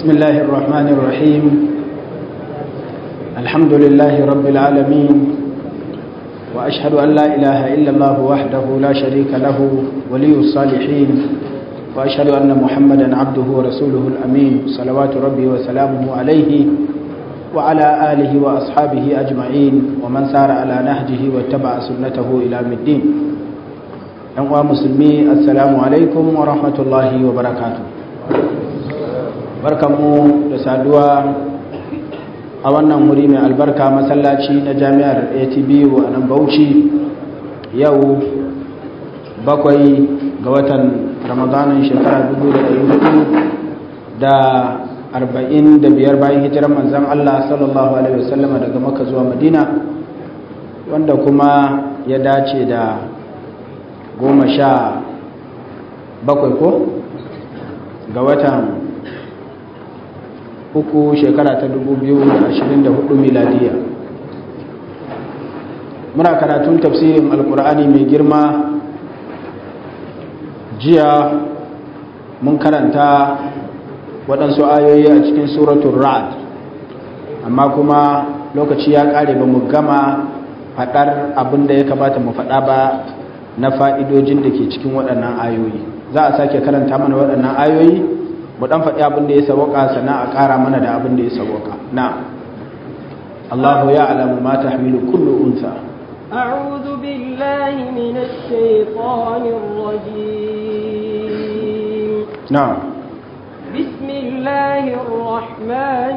بسم الله الرحمن الرحيم الحمد لله رب العالمين وأشهد أن لا إله إلا الله وحده لا شريك له ولي الصالحين وأشهد أن محمدا عبده ورسوله الأمين صلوات ربي وسلامه عليه وعلى آله وأصحابه أجمعين ومن سار على نهجه واتبع سنته إلى الدين أنواع مسلمي السلام عليكم ورحمة الله وبركاته barkanmu da saduwa a wannan wuri mai albarka masallaci na jami'ar atbu a nan bauchi yau bakwai ga watan ramadanin shekara 1445 bayan hijirar manzan allah sallallahu alaihi wasallama daga maka zuwa madina wanda kuma ya dace da goma sha bakwai ko ga watan uku shekara ta 2024 miladiya muna karatun tafsirin alkur'ani mai girma jiya mun karanta waɗansu ayoyi a cikin suratun ra'ad amma kuma lokaci ya ƙare ba mu gama faɗar abin da ya kamata mu faɗa ba na fa'idojin da ke cikin waɗannan ayoyi za a sake karanta mana waɗannan ayoyi mu dan faɗi abin da ya sawaka sannan a ƙara mana da abin da ya sawaka na Allahu ya'lamu ma tahmilu kullu unsa أعوذ بالله من الشيطان الرجيم نعم بسم الله الرحمن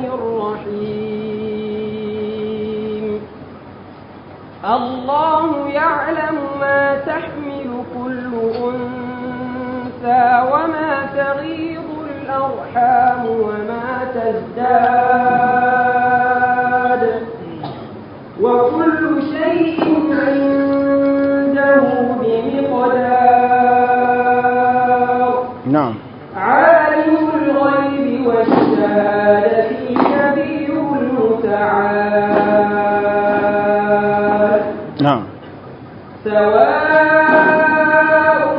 الرحيم الله يعلم ما تحمل كل أنثى وما تغيض الأرحام وما تزداد وكل شيء عنده بمقدار نعم عالم الغيب والشهادة الكبير المتعال نعم سواء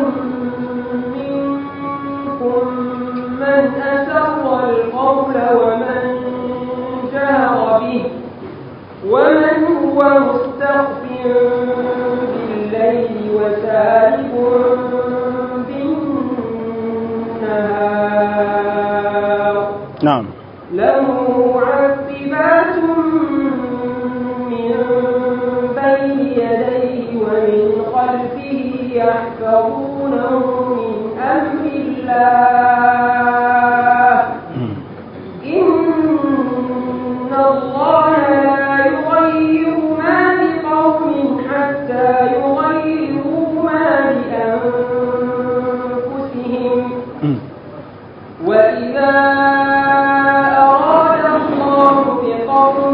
منكم من أسر القول ومن جهر به ومن هو مستخف بالليل وسارب بالنهار نعم له معقبات من بين يديه ومن خلفه يحفظونه من أمر الله إن الله لا يغير ما بقوم حتى يغيروا ما بأنفسهم وإذا أراد الله بقوم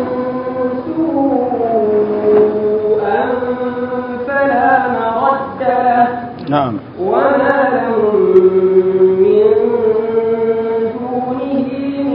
سوءا فلا مرد له نعم وما لهم من دونه من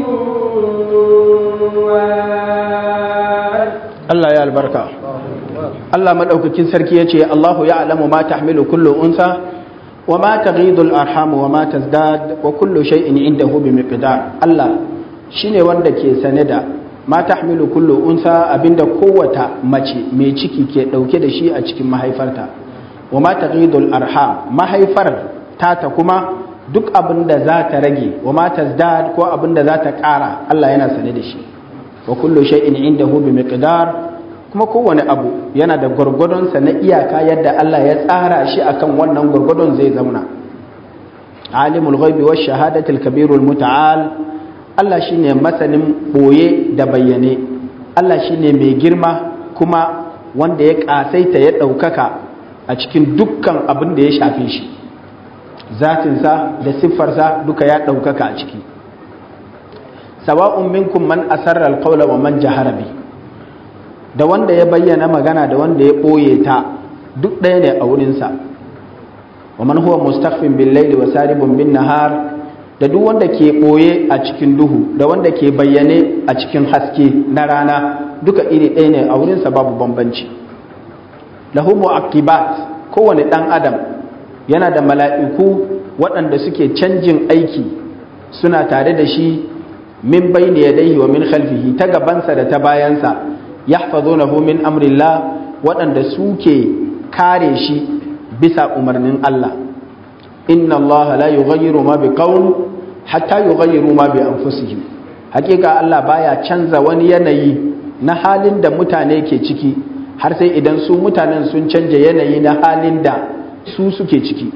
وال Allah ya albarka Allah madaukakin sarki yace Allahu ya'lamu ma tahmilu kullu unsa wa ma taghidu al-arham wa ma tazdad wa kullu shay'in indahu bi miqdar Allah shine wanda ke sane da ma tahmilu kullu unsa abinda kowata mace mai ciki ke dauke da shi a cikin mahaifarta wa ma taghidu al-arham mahaifar tata kuma duk abinda za ta rage wa ma tazdad ko abinda za ta kara Allah yana sane da shi wa kullu shay'in indahu bi miqdar kuma kowane abu yana da gwargwadon sa na iyaka yadda Allah ya tsara shi akan wannan gwargwadon zai zauna alimul ghaibi wash shahadati al kabirul muta'al Allah shine masanin boye da bayyane Allah shine mai girma kuma wanda ya kasaita ya daukaka a cikin dukkan abin da ya shafe shi zatinsa da siffarsa duka ya daukaka a ciki sawa'un minkum man asarra alqawla wa man jahara bi da wanda ya bayyana magana da wanda ya boye ta duk ɗaya ne a wurin sa wa man huwa mustakhfin bil layli wa saribun bin nahar da duk wanda ke boye a cikin duhu da wanda ke bayyane a cikin haske na rana duka iri ɗaya ne a wurin sa babu bambanci lahu mu'aqibat kowane dan adam yana da mala'iku waɗanda suke canjin aiki suna tare da shi min bayni yadayhi wa min khalfihi ta gabansa da ta bayansa yahfazunahu min amrillah waɗanda suke kare shi bisa umarnin Allah inna Allah la yughayyiru ma biqawm hatta yughayyiru ma bi anfusihim hakika Allah baya canza wani yanayi na halin da mutane ke ciki har sai idan su mutanen sun canja yanayi na halin da su suke ciki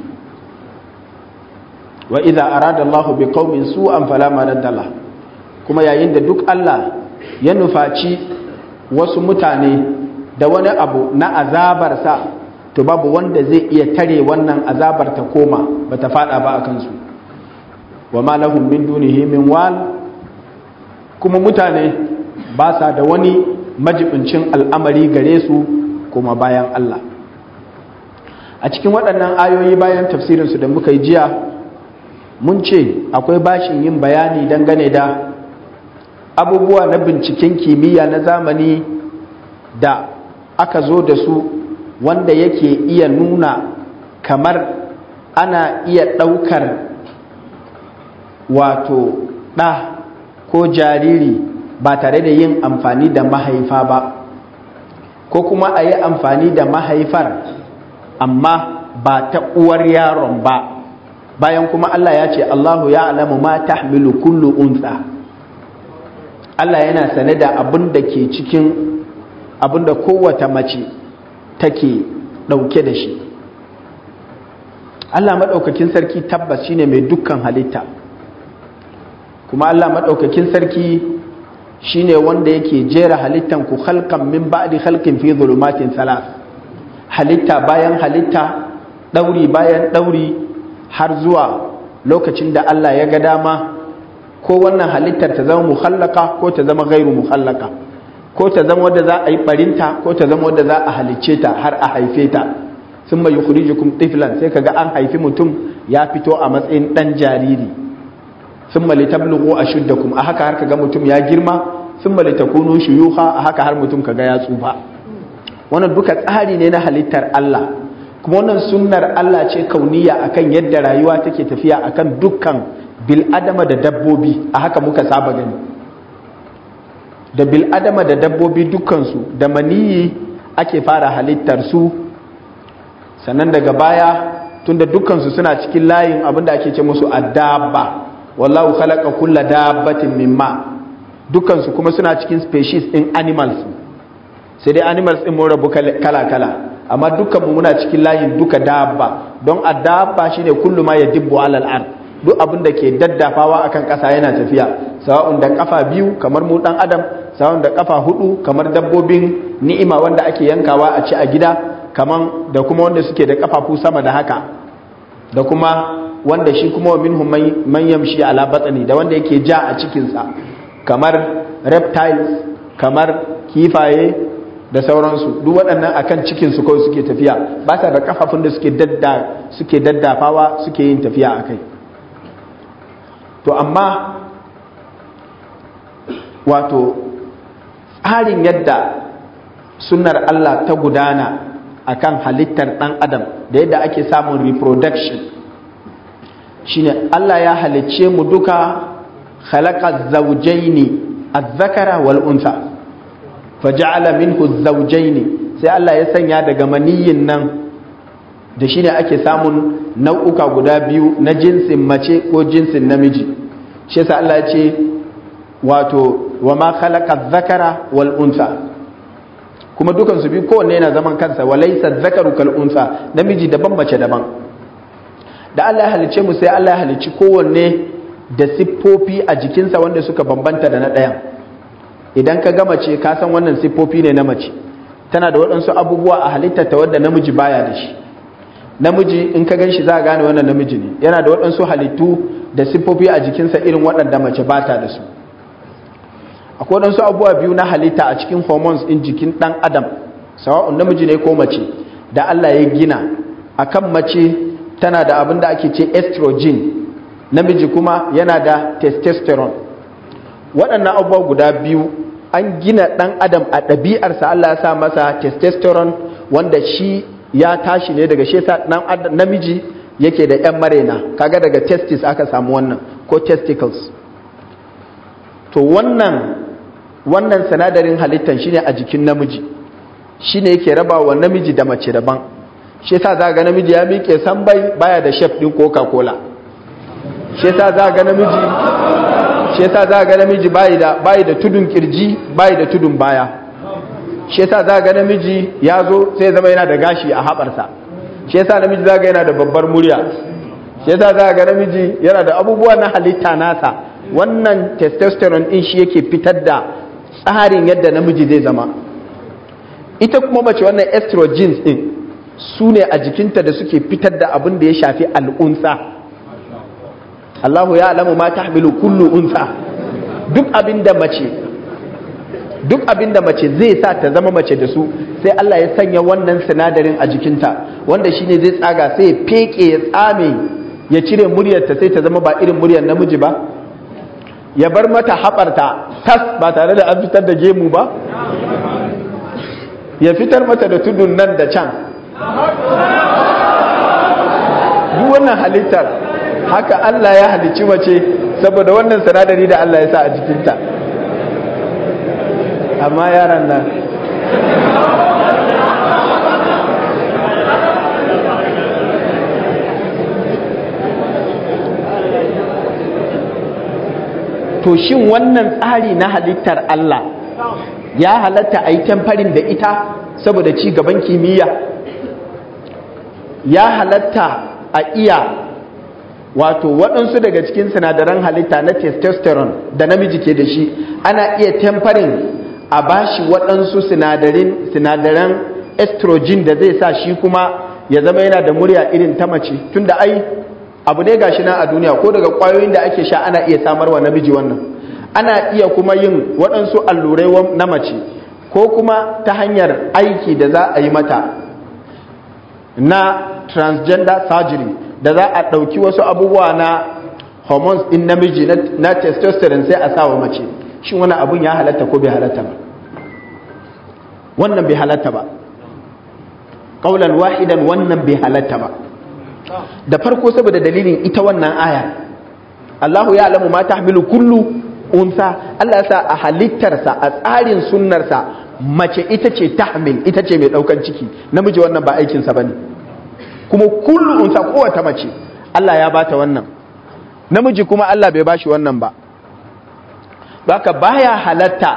wa idza arada Allah bi qaumin su'an fala maradda kuma yayin da duk Allah ya nufaci wasu mutane da wani abu na azabarsa to babu wanda zai iya tare wannan azabar ta koma bata fada ba akan su wa ma lahum min dunihi min wal kuma mutane ba sa da wani majibincin al'amari gare su kuma bayan Allah a cikin waɗannan ayoyi bayan tafsirinsu da muka yi jiya mun ce akwai bashin yin bayani dangane da abubuwa na binciken kimiyya na zamani da aka zo da su wanda yake iya nuna kamar ana iya ɗaukar wato ɗa ko jariri ba tare da yin amfani da mahaifa ba ko kuma a yi amfani da mahaifar amma ba ta uwar yaron ba bayan kuma Allah ya ce Allahu ya alamu ma tahmilu kullu unsa Allah yana sane da abin da ke cikin abin da kowace mace take ɗauke da shi Allah maɗaukakin sarki tabbas shine mai dukkan halitta kuma Allah maɗaukakin sarki shine wanda yake jera halittan ku halkan min ba'di halkin fi zulumatin salas halitta bayan halitta ɗauri bayan ɗauri har zuwa lokacin da Allah ya ga dama ko wannan halittar ta zama muhallaka ko ta zama gairu muhallaka ko ta zama wadda za a yi barinta ko ta zama wadda za a halicce ta har a haife ta sun mai yukhrijukum tiflan sai kaga an haifi mutum ya fito a matsayin dan jariri sun mali tablughu ashuddakum a haka har kaga mutum ya girma sun mali takunu shuyuha a haka har mutum kaga ya tsufa wannan duka tsari ne na halittar Allah kuma wannan sunnar Allah ce kauniya akan yadda rayuwa take tafiya akan dukkan bil'adama da dabbobi a haka muka saba gani da bil'adama da dabbobi dukkansu da maniyi ake fara halittar su sannan daga baya tunda dukkansu suna cikin layin abinda ake ce musu addabba wallahu khalaqa kulla dabbatin mimma dukkansu kuma suna cikin species din animals sai dai animals din mun rabu kala kala amma dukkan mu muna cikin layin duka dabba don addabba shine kullu ma yadibbu alal ard duk abin da ke daddafawa akan ƙasa yana tafiya sawa'un da kafa biyu kamar mu dan adam sawa'un da kafa hudu kamar dabbobin ni'ima wanda ake yankawa a ci a gida kaman da kuma wanda suke da kafafu sama da haka da kuma wanda shi kuma minhum man yamshi ala batni da wanda yake ja a cikin sa kamar reptiles kamar kifaye da sauransu duk waɗannan akan cikin su kawai suke tafiya ba sa da kafafun da suke dadda suke daddafawa suke yin tafiya akai to amma wato tsarin yadda sunnar Allah ta gudana akan halittar ɗan adam da yadda ake samun reproduction shine Allah ya halicce mu duka khalaqa zawjaini az-zakara wal unsa faja'ala minhu zawjaini sai Allah ya sanya daga maniyin nan da shine ake samun nau'uka guda biyu na jinsin mace ko jinsin namiji shi yasa Allah ya ce wato wa ma khalaqa dhakara wal unsa kuma dukan su biyu kowanne yana zaman kansa wa laysa dhakaru kal unsa namiji daban mace daban da Allah ya halice mu sai Allah ya halici kowanne da siffofi a jikinsa wanda suka bambanta da na ɗayan idan ka ga mace ka san wannan siffofi ne na mace tana da waɗansu abubuwa a halittarta wadda namiji baya da shi namiji in ka gan shi za a gane wannan namiji ne yana da waɗansu halittu da siffofi a jikinsa irin waɗanda mace ba ta da su akwai waɗansu abubuwa biyu na halitta a cikin hormones in jikin ɗan adam sawa'un namiji ne ko mace da Allah ya gina akan mace tana da abin da ake ce estrogen namiji kuma yana da testosterone waɗannan abubuwa guda biyu an gina ɗan adam a ɗabi'arsa Allah ya sa masa testosterone wanda shi ya tashi ne daga shesa namiji yake da 'yan marena kaga daga testis aka samu wannan ko testicles to wannan wannan sinadarin halittan shine a jikin namiji shine yake raba wa namiji da mace daban shi yasa za ga namiji ya miƙe sambai baya da chef din coca cola shi yasa za ga namiji shi yasa za ga namiji bai da bai da tudun kirji bai da tudun baya shi yasa za ga namiji ya zo sai zama yana da gashi a haɓarsa shi yasa namiji za ga yana da babbar murya shi yasa za ga namiji yana da abubuwa na halitta nasa wannan testosterone din shi yake fitar da tsarin yadda namiji zai zama ita kuma mace wannan estrogens din su ne a jikinta da suke fitar da abin da ya shafi al'unsa Allahu ya alamu ma tahmilu kullu unsa duk abin da mace duk abin da mace zai sa ta zama mace da su sai Allah ya sanya wannan sinadarin a jikinta wanda shine zai tsaga sai ya feke ya tsame ya cire muryarta sai ta zama ba irin muryar namiji ba ya bar mata haɓarta tas ba tare da an fitar da gemu ba ya fitar mata da tudun nan da can duk wannan halittar haka Allah ya halicci mace saboda wannan sinadari da Allah ya sa a jikinta amma yaran nan to shin wannan tsari na halittar Allah ya halatta a yi tamfarin da ita saboda ci gaban kimiyya ya halatta a iya wato waɗansu daga cikin sinadaran halitta na testosterone da namiji ke da shi ana iya tamfarin a bashi waɗansu sinadaran estrogen da zai sa shi kuma ya zama yana da murya irin ta mace tunda ai abu ne gashi na a duniya ko daga kwayoyin da ake sha ana iya samarwa namiji wannan ana iya kuma yin waɗansu allurai na mace ko kuma ta hanyar aiki da za a yi mata na transgender surgery da za a ɗauki wasu abubuwa na hormones ɗin namiji na testosterone sai a sawa mace shin wani abun ya halatta ko bai halatta ba wannan bai halatta ba ƙaunar wahidan wannan bai halatta ba da farko saboda dalilin ita wannan aya Allahu ya alamu ma tahmilu kullu unsa Allah ya sa a halittarsa a tsarin sunnarsa mace ita ce tahmil ita ce mai daukan ciki namiji wannan ba aikinsa bane kuma kullu unsa kowace mace Allah ya bata wannan namiji kuma Allah bai bashi wannan ba baka baya halatta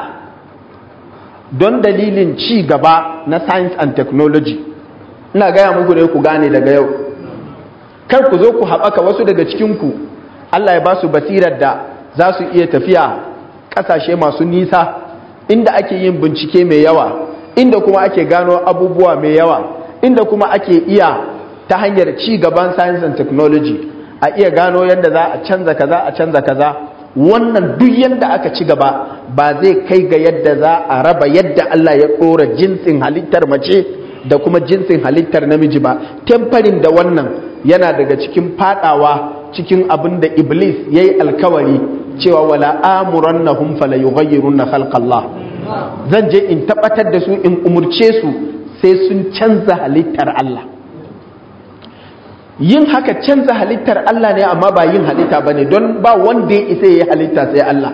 don dalilin ci gaba na science and technology ina gaya muku ne ku gane daga yau kar ku zo ku haɓaka wasu daga cikinku Allah ya ba su basirar da za su iya tafiya ƙasashe masu nisa inda ake yin bincike mai yawa inda kuma ake gano abubuwa mai yawa inda kuma ake iya ta hanyar ci gaban science and technology a iya gano yadda za a canza kaza a canza kaza wannan duk yadda aka ci gaba ba zai kai ga yadda za a raba yadda Allah ya ɗora jinsin halittar mace da kuma jinsin halittar namiji ba temfarin da wannan yana daga cikin fadawa cikin abin da iblis ya yi alkawari cewa wala amuran na humfala yi gayyarun na halkallah zan je in tabbatar da su in umurce su sai sun canza halittar Allah yin haka canza halittar Allah ne amma ba yin halitta ba ne don ba wanda ya isa ya yi halitta sai Allah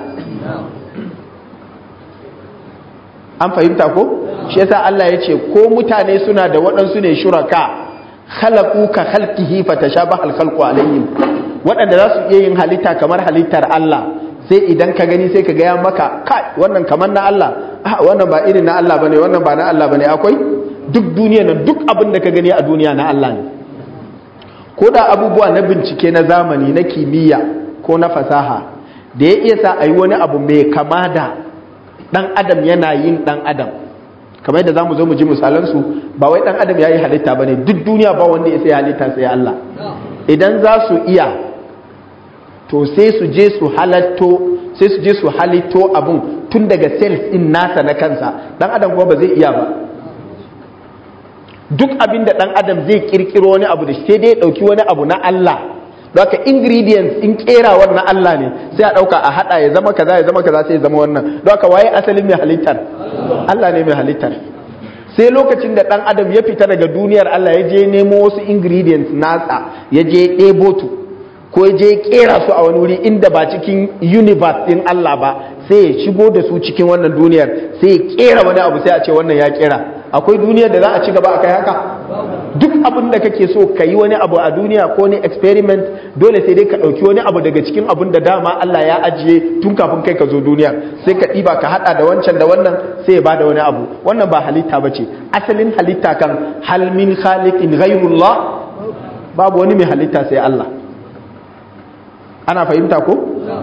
an fahimta ko shi yasa Allah ya ce ko mutane suna da waɗansu ne shuraka khalaqu ka khalqihi fatashabaha al-khalqu alayhim waɗanda za su iya yin halitta kamar halittar Allah sai idan ka gani sai ka ga ya maka kai wannan kamar na Allah ah wannan ba irin na Allah bane wannan ba na Allah bane akwai duk duniya nan duk abin da ka gani a duniya na Allah ne ko da abubuwa na bincike na zamani na kimiyya ko na fasaha da ya iya sa a yi wani abu mai kama da ɗan adam yana yin ɗan adam kamar yadda za mu zo mu ji misalansu ba wai ɗan adam ya yi halitta ba ne duk duniya ba wanda ya sai halitta sai Allah idan za su iya to sai su je su halatto sai su je su halitto abun tun daga cells in nasa na kansa ɗan adam kuma ba zai iya ba duk abin da ɗan adam zai kirkiro wani abu da sai dai ɗauki wani abu na Allah Doka ingredients in kerawar na Allah ne sai a ɗauka a haɗa ya zama kaza ya zama kaza sai ya zama wannan Doka waye asalin mai halittar Allah ne mai halittar sai lokacin da ɗan adam ya fita daga duniyar Allah ya je nemo wasu ingredients nasa ya je ɗebo tu ko ya je kera su a wani wuri inda ba cikin universe ɗin Allah ba sai ya shigo da su cikin wannan duniyar sai ya kera wani abu sai a ce wannan ya kera akwai duniyar da za a ci gaba a kai haka duk abin da kake so ka yi wani abu a duniya ko ne experiment dole sai dai ka ɗauki wani abu daga cikin abin da dama Allah ya ajiye tun kafin kai ka zo duniya sai ka ɗiba ka haɗa da wancan da wannan sai ya bada wani abu wannan ba halitta ba ce asalin halitta kan hal min khaliqin ghayrullah babu wani mai halitta sai Allah ana fahimta ko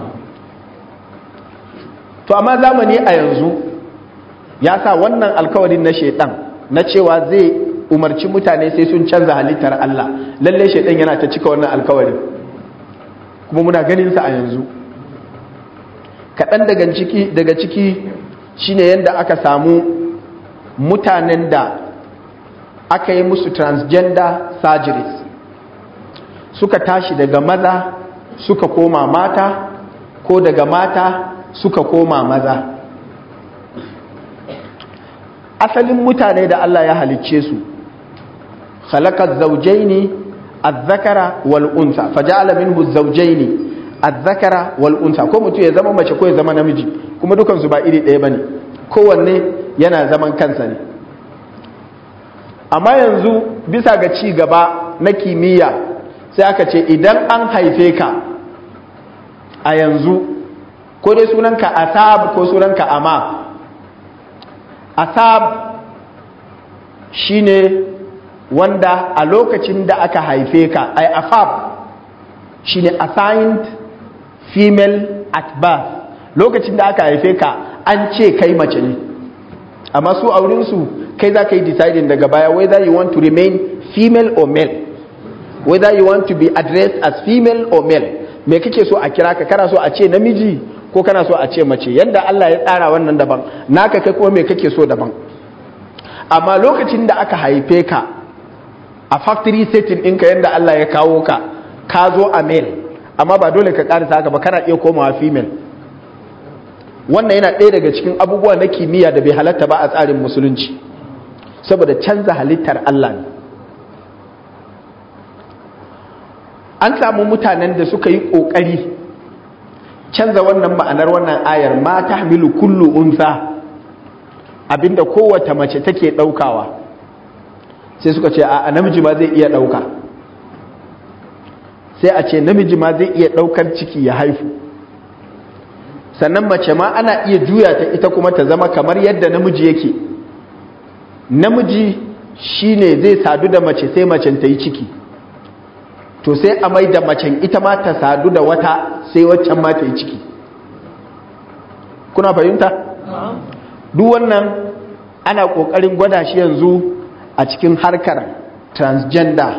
to amma zamani a yanzu ya sa wannan alkawarin na shaidan na cewa zai umarci mutane sai sun canza halittar Allah lalle shaidan yana ta cika wannan alkawarin kuma muna ganin sa a yanzu kaɗan daga ciki daga ciki shine yadda aka samu mutanen da aka yi musu transgender surgeries suka tashi daga maza suka koma mata ko daga mata suka koma maza asalin mutane da Allah ya halicce su khalaqaz zawjaini adh-dhakara wal unsa faja'ala minhu az-zawjaini adh-dhakara wal unsa ko mutum ya zama mace ko ya zama namiji kuma dukan su ba iri ɗaya bane kowanne yana zaman kansa ne amma yanzu bisa ga ci gaba na kimiyya sai aka ce idan an haife ka a yanzu ko dai sunanka asab ko sunanka ama asab shine wanda a lokacin da aka haife ka ai afab shine assigned female at birth lokacin da aka haife ka an ce kai mace ne amma su aurinsu kai za ka yi deciding daga baya whether you want to remain female or male whether you want to be addressed as female or male me kake so a kira ka kana so a ce namiji ko kana so a ce mace yadda Allah ya tsara wannan daban naka kai kuma me kake so daban amma lokacin da aka haife ka a factory setting ɗinka yadda Allah ya kawo ka ka zo a male amma ba dole ka ƙarisa haka ba kana iya komawa female wannan yana ɗaya daga cikin abubuwa na kimiyya da bai halatta ba a tsarin musulunci saboda canza halittar Allah ne an samu mutanen da suka yi ƙoƙari canza wannan ma'anar wannan ayar ma ta hamilu kullu unsa abinda kowace mace take ɗaukawa sai suka ce a namiji ma zai iya ɗauka sai a ce namiji ma zai iya ɗaukar ciki ya haifu sannan mace ma ana iya juya ta ita kuma ta zama kamar yadda namiji yake namiji shine zai sadu da mace sai macen ta yi ciki to sai a mai da macen ita ma ta sadu da wata sai waccan ma ta yi ciki kuna fahimta? duk wannan ana ƙoƙarin gwada shi yanzu a cikin harkar transgender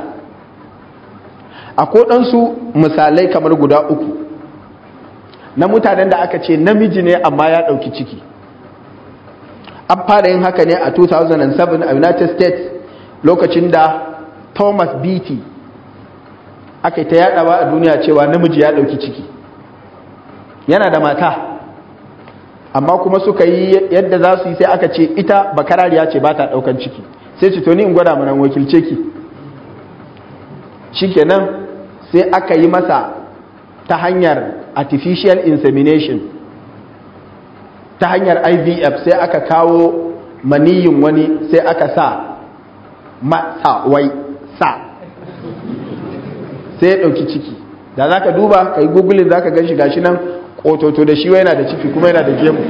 a kodansu misalai kamar guda uku na mutanen da aka ce namiji ne amma ya ɗauki ciki an fara yin haka ne a 2007 a united states lokacin da thomas beatty aka yi ta yadawa a duniya cewa namiji ya ɗauki ciki yana da mata amma kuma suka yi yadda za su yi sai aka ce ita bakarariya ce ba ta ɗaukan ciki sai ce to ni in gwada mana wakilce ki shikenan sai aka yi masa ta hanyar artificial insemination ta hanyar ivf sai aka kawo maniyin wani sai aka sa masa wai sa sai ya ɗauki ciki da za ka duba ka yi googling za ka gan shi gashi nan ƙototo da shi yana da ciki kuma yana da gemu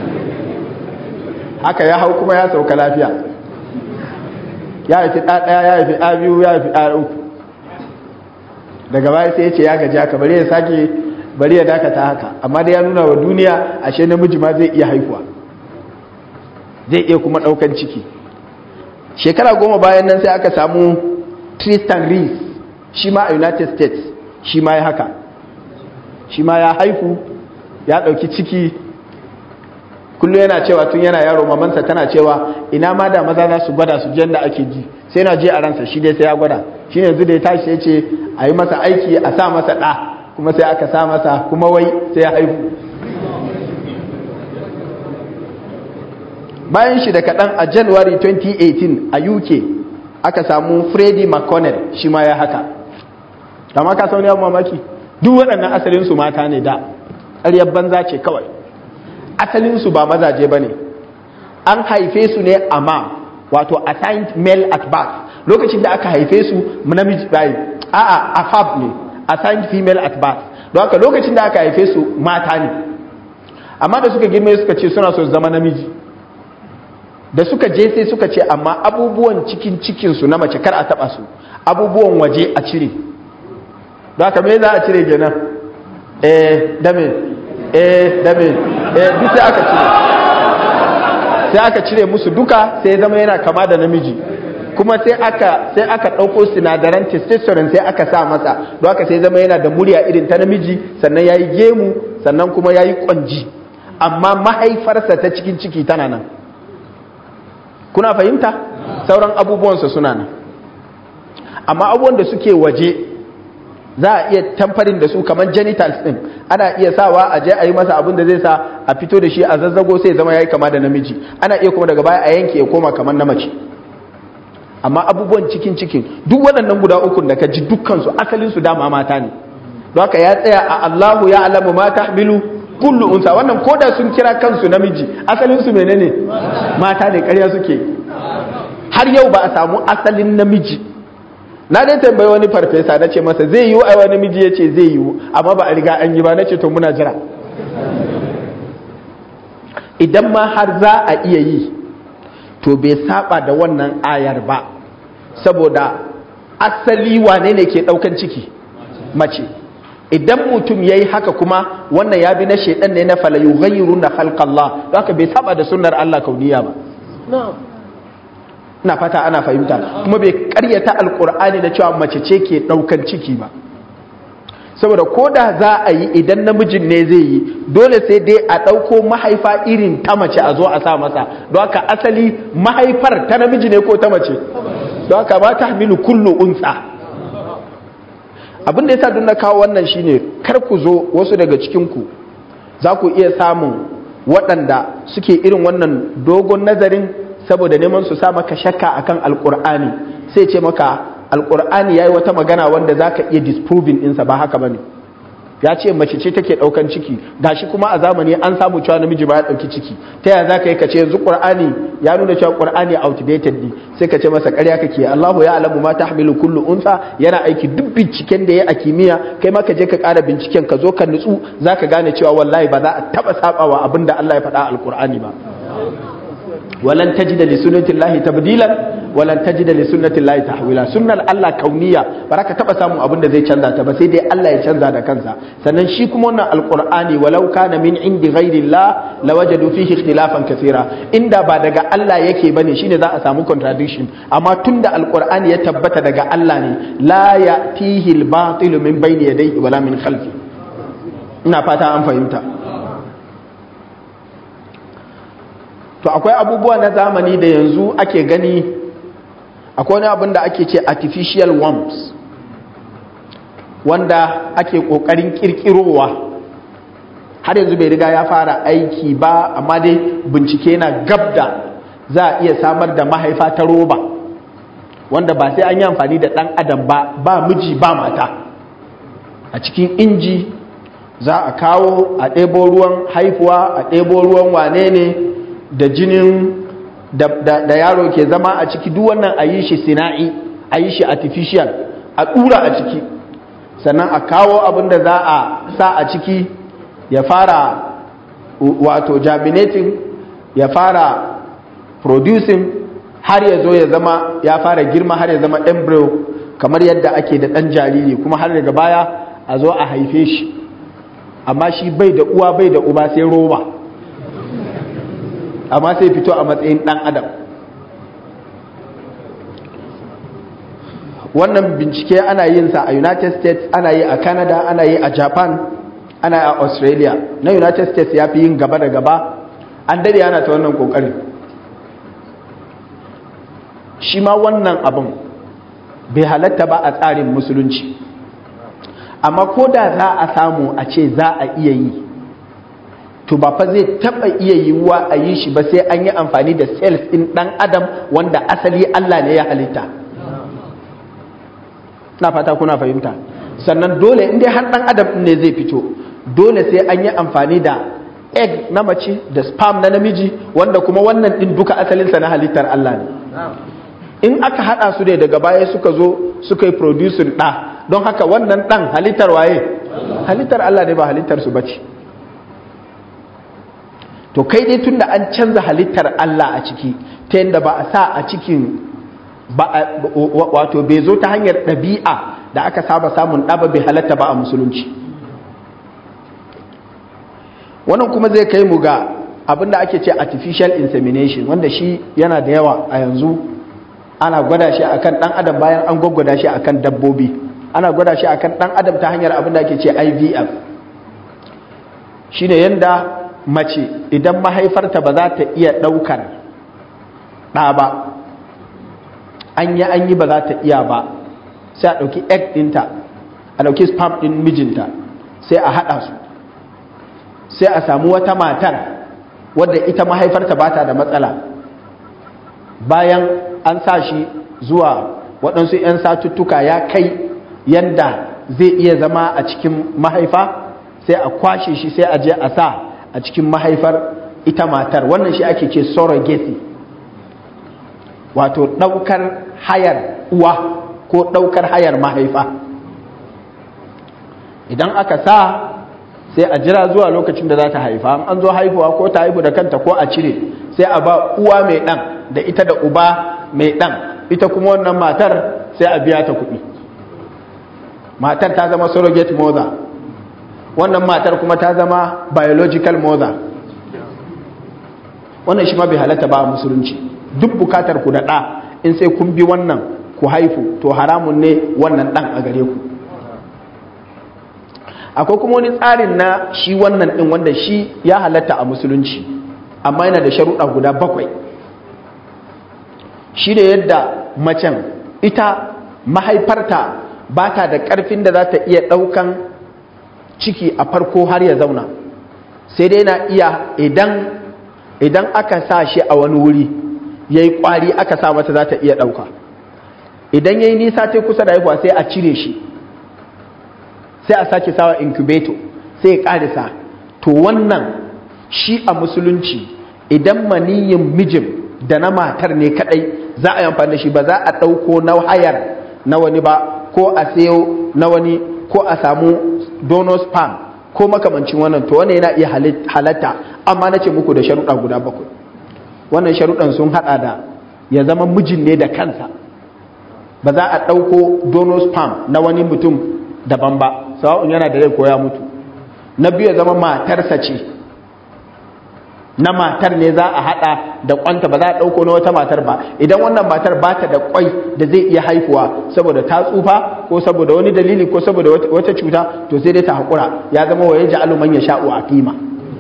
haka ya hau kuma ya sauka lafiya ya haifi ɗaya ya haifi ɗa biyu ya haifi ɗa uku daga baya sai ya ce ya gaji haka bari ya sake bari ya dakata haka amma da ya nuna wa duniya ashe namiji ma zai iya haihuwa zai iya kuma ɗaukan ciki shekara goma bayan nan sai aka samu tristan rees shi ma a united states shi ma ya haka shi ma ya haifu ya ɗauki ciki kullum yana cewa tun yana yaro mamansa tana cewa ina ma da maza za su gwada su jan da ake ji sai na je a ransa shi dai sai ya gwada shi ne yanzu da ya tashi ya ce a yi masa aiki a sa masa ɗa kuma sai aka sa masa kuma wai sai ya haifu bayan shi da kaɗan a january 2018 a uk aka samu freddy mcconnell shi ma ya haka kama ka sauni abu mamaki duk waɗannan asalinsu mata ne da ƙaryar banza ce kawai asalinsu ba mazaje ba ne an haife su ne a ma wato assigned male at birth lokacin da aka haife su namiji bayi a'a afab ne assigned female at birth don haka lokacin da aka haife su mata ne amma da suka girme suka ce suna so su zama namiji da suka je sai suka ce amma abubuwan cikin cikinsu na mace kar a taba su abubuwan waje a cire don haka me za a cire kenan eh dame eh dame eh duk sai aka cire sai aka cire musu duka sai zama yana kama da namiji kuma sai aka sai aka dauko sinadaran testosterone sai aka sa masa don haka sai zama yana da murya irin ta namiji sannan yayi gemu sannan kuma yayi kwanji amma mahaifarsa ta cikin ciki tana nan kuna fahimta sauran abubuwansa suna nan amma abubuwan da suke waje za a iya tamfarin da su kamar genitals din ana iya sawa a je a yi masa abin da zai sa a fito da shi a zazzago sai zama yayi kama da namiji ana iya kuma daga baya a yanke ya koma kamar na mace amma abubuwan cikin cikin duk waɗannan guda ukun da ka ji dukkan su asalin su dama mata ne don haka ya tsaya a Allahu ya alamu ma tahmilu kullu unsa wannan koda sun kira kansu namiji asalin su menene mata ne ƙarya suke har yau ba a samu asalin namiji na dai tambayi wani farfesa na ce masa zai yiwu a wani miji ya ce zai yiwu amma ba a riga an yi ba na ce to muna jira idan ma har za a iya yi to bai saba da wannan ayar ba saboda asali wane ne ke daukan ciki mace idan mutum ya yi haka kuma wannan ya bi na shaidan ne na falayu gayyaru na halkallah haka bai saba da sunnar Allah kauniya ba na fata ana fahimta kuma bai karyata alkur'ani na cewa mace ce ke daukan ciki ba saboda ko da za a yi idan namijin ne zai yi dole sai dai a ɗauko mahaifa irin ta mace a zo a sa masa don haka asali mahaifar ta namiji ne ko ta mace don haka ba ta hamilu kullu unsa abin da ya sa don na kawo wannan shine kar ku zo wasu daga cikinku za ku iya samun waɗanda suke irin wannan dogon nazarin saboda neman su sa maka shakka akan alkur'ani sai ce maka alkur'ani yayi wata magana wanda zaka iya disproving ɗinsa ba haka bane ya ce mace ce take ɗaukan ciki gashi kuma a zamani an samu cewa namiji ba ya ɗauki ciki ta yaya zaka yi ka ce yanzu qur'ani ya nuna cewa qur'ani outdated ne sai ka ce masa ƙarya kake Allahu ya alamu ma tahmilu kullu unsa yana aiki duk binciken da ya a kimiyya kai ma ka je ka ƙara binciken ka zo ka nutsu zaka gane cewa wallahi ba za a taba sabawa abinda Allah ya faɗa alqur'ani ba walan tajida li sunnati llahi tabdilan walan tajida li sunnati llahi tahwila sunnar Allah kauniya ba ka taba samun abin da zai canza ta ba sai dai Allah ya canza da kansa sannan shi kuma wannan alqur'ani walau kana min indi ghairi llah lawajadu fihi ikhtilafan kaseera inda ba daga Allah yake bane shine za a samu contradiction amma tunda alqur'ani ya tabbata daga Allah ne la ya'tihi al-batil min bayni yadayhi wala min khalfi ina fata an fahimta to akwai abubuwa na zamani da yanzu ake gani akwai wani abin da ake ce artificial worms wanda ake kokarin kirkirowa har yanzu bai riga ya fara aiki ba amma dai bincike na gabda za a iya samar da mahaifa ta roba wanda ba sai an yi amfani da ɗan adam ba ba miji ba mata a cikin inji za a kawo a ɗebo ruwan haifuwa a ɗebo ruwan wane ne da jinin da, da, da yaro ke zama a ciki duk wannan a yi shi sina'i a yi shi artificial a ɗura a ciki sannan a kawo abin da za a sa a ciki ya fara wato germinating ya fara producing har ya zo ya zama ya fara girma har ya zama embryo kamar yadda ake da ɗan jariri kuma har daga baya a zo a haife shi amma shi bai da uwa bai da uba sai roba amma sai fito a matsayin ɗan adam wannan bincike ana yin sa a united states ana yi a canada ana yi a japan ana yi a australia na united states ya fi yin gaba da gaba an dade ana ta wannan kokarin shi ma wannan abin bai halatta ba a tsarin musulunci amma ko da za a samu a ce za a iya yi to ba fa zai taba iya yiwuwa a yi shi ba sai an yi amfani da cells ɗin ɗan adam wanda asali Allah ne ya halitta na fata kuna fahimta sannan dole inda har ɗan adam ne zai fito dole sai an yi amfani da egg na mace da sperm na namiji wanda kuma wannan din duka asalinsa na halittar Allah ne in aka hada su ne daga baya suka zo suka yi producing ɗa don haka wannan ɗan halittar waye halittar Allah ne ba halittar su bace to kai dai tunda an canza halittar Allah a ciki ta yadda ba a sa a cikin wato bai zo ta hanyar ɗabi'a da aka saba samun ɗaba bai halatta ba a musulunci wannan kuma zai kai mu ga abinda ake ce artificial insemination wanda shi yana da yawa a yanzu ana gwada shi akan ɗan adam bayan an gwaggwada shi akan dabbobi ana gwada shi akan ɗan adam ta hanyar abinda ake ce IVF shine yanda mace idan mahaifarta ba za ta iya ɗaukar ɗa ba an yi an yi ba za ta iya ba sai a ɗauki egg ɗinta a ɗauki sperm ɗin mijinta sai a haɗa su sai a samu wata matar wadda ita mahaifarta ba ta da matsala bayan an sa shi zuwa waɗansu 'yan satuttuka ya kai yanda zai iya zama a cikin mahaifa sai a kwashe shi sai a je a sa a cikin mahaifar ita matar wannan shi ake ce surrogacy wato ɗaukar hayar uwa ko ɗaukar hayar mahaifa idan aka sa sai a jira zuwa lokacin da za ta haifa an zo haihuwa ko ta haihu da kanta ko a cire sai a ba uwa mai ɗan da ita da uba mai ɗan ita kuma wannan matar sai a biya ta kuɗi matar ta zama surrogate mother wannan matar kuma ta zama biological mother wannan shi ma bai halatta ba a musulunci duk bukatar ku da ɗa in sai kun bi wannan ku haifu to haramun ne wannan ɗan a gare ku akwai kuma wani tsarin na shi wannan ɗin wanda shi ya halatta a musulunci amma yana da sharuɗa guda bakwai shi da yadda macen ita mahaifarta ba ta da ƙarfin da za ta iya ɗaukan ciki a farko har ya zauna sai dai na iya idan idan aka sa shi a wani wuri ya yi ƙwari aka sa mata za ta iya ɗauka idan ya yi nisa ta kusa da haihuwa sai a cire shi sai a sake sawa incubator sai ya ƙarisa to wannan shi a musulunci idan maniyin mijin da na matar ne kadai za a yi amfani da shi ba za a ɗauko na hayar na wani ba ko a sayo na wani ko a samu donor sperm ko makamancin wannan to wannan yana iya halatta amma na ce muku da sharuɗa guda bakwai wannan sharuɗan sun haɗa da ya zama mijin ne da kansa ba za a ɗauko donor sperm na wani mutum daban ba sawa'un yana da rai ko ya mutu na biyu ya zama matarsa ce na matar ne za a hada da kwanta ba za a dauko na wata matar ba idan wannan matar ba ta da kwai da zai iya haifuwa saboda ta tsufa ko saboda wani dalili ko saboda wata cuta to sai dai ta hakura ya zama waye ja'alu man yasha'u aqima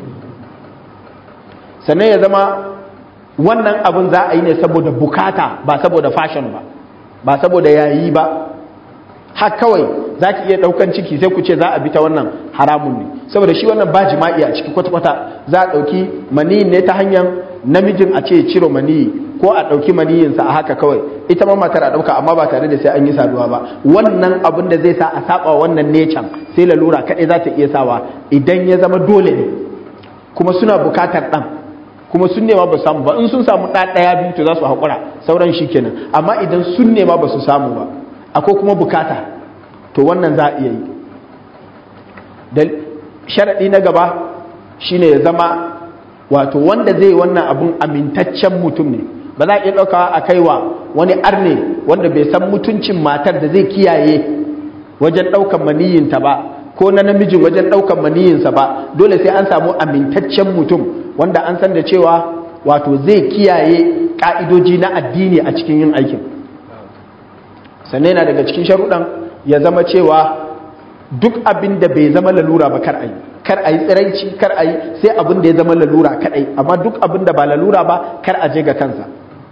sannan ya zama wannan abin za a yi ne saboda bukata ba saboda fashion ba ba saboda yayi ba har kawai za ki iya ɗaukan ciki sai ku ce za a bi ta wannan haramun ne saboda shi wannan ba jima'i a ciki kwata-kwata za a ɗauki maniyin ne ta hanyar namijin a ce ciro maniyi ko a ɗauki maniyinsa a haka kawai ita ma matar a ɗauka amma ba tare da sai an yi saduwa ba wannan abin da zai sa a saba wannan necan sai lalura kaɗai za ta iya sawa idan ya zama dole ne kuma suna bukatar ɗan kuma sun nema ba samu ba in sun samu ɗa ɗaya biyu to za su haƙura sauran shi kenan amma idan sun nema ba su samu ba akwai kuma bukata to wannan za a iya yi da sharaɗi na gaba shine ya zama wato wanda zai wannan abun amintaccen mutum ne ba za a iya ɗaukawa a kaiwa wani arne wanda bai san mutuncin matar da zai kiyaye wajen ɗaukan maniyinta ba ko na namijin wajen ɗaukan maniyinsa ba dole sai an samu amintaccen mutum wanda an san da cewa wato zai kiyaye ƙa'idoji na addini a cikin yin aikin sannan yana daga cikin sharuɗan ya zama cewa duk abin da bai zama lalura ba kar a yi kar a yi tsiraici kar a yi sai abin da ya zama lalura kaɗai amma duk abin da ba lalura ba kar a je ga kansa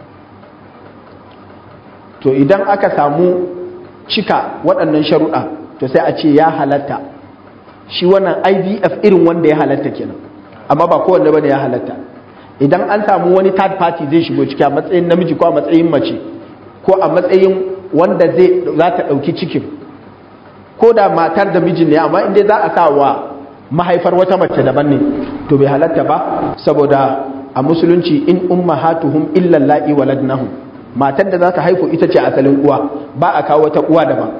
to idan aka samu cika waɗannan sharuɗa to sai a ce ya halatta shi wannan ivf irin wanda ya halatta kenan amma ba kowanne ba ne ya halatta idan an samu wani third party zai shigo ciki a matsayin namiji ko a matsayin mace ko a matsayin wanda zai za ta ɗauki cikin ko da matar da mijin ne amma inda za a sa wa mahaifar wata mace daban ne to bai halatta ba saboda a musulunci in ummahatuhum illa la'i waladnahum matan da za ta haifu ita ce asalin uwa ba a kawo wata uwa daban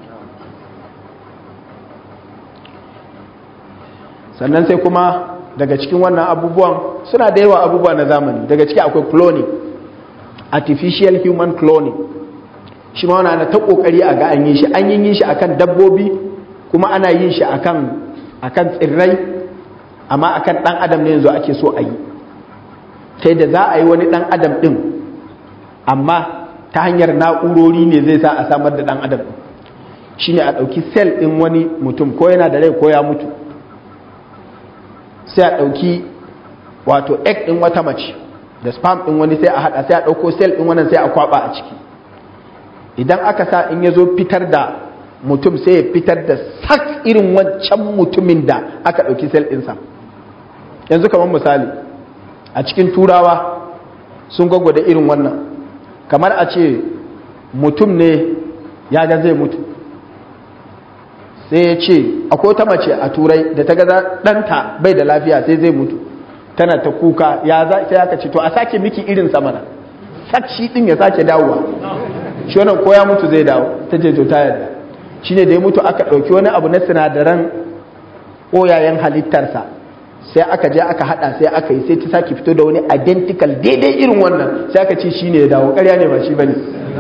sannan sai kuma daga cikin wannan abubuwan suna da yawa abubuwa na zamani daga ciki akwai cloning artificial human cloning shi ma wani ta kokari a ga an yi shi an yi shi akan dabbobi kuma ana yin shi akan akan tsirrai amma akan dan adam ne yanzu ake so a yi ta da za a yi wani dan adam din amma ta hanyar na'urori ne zai sa a samar da dan adam shine a ɗauki sel ɗin wani mutum ko yana da rai ko ya mutu sai a ɗauki wato egg ɗin wata mace da sperm ɗin wani sai a haɗa sai a ɗauko cell ɗin wannan sai a kwaɓa a ciki idan aka sa in ya zo fitar da mutum sai ya fitar da sak irin wancan mutumin da aka ɗauki cell ɗinsa yanzu kamar misali a cikin turawa sun gwagwada irin wannan kamar a ce mutum ne ya ga zai mutu sai ya ce akwai ta mace a turai da ta gaza ɗanta bai da lafiya sai zai mutu tana ta kuka ya za sai aka ce to a sake miki irin samana sak shi ɗin ya sake dawowa shi wannan ko ya mutu zai dawo ta ce to ta yarda shi ne da ya mutu aka ɗauki wani abu na sinadaran ƙoyayen halittarsa sai aka je aka haɗa sai aka yi sai ta sake fito da wani identical daidai irin wannan sai aka ce shi ne ya dawo ƙarya ne ba shi ba ne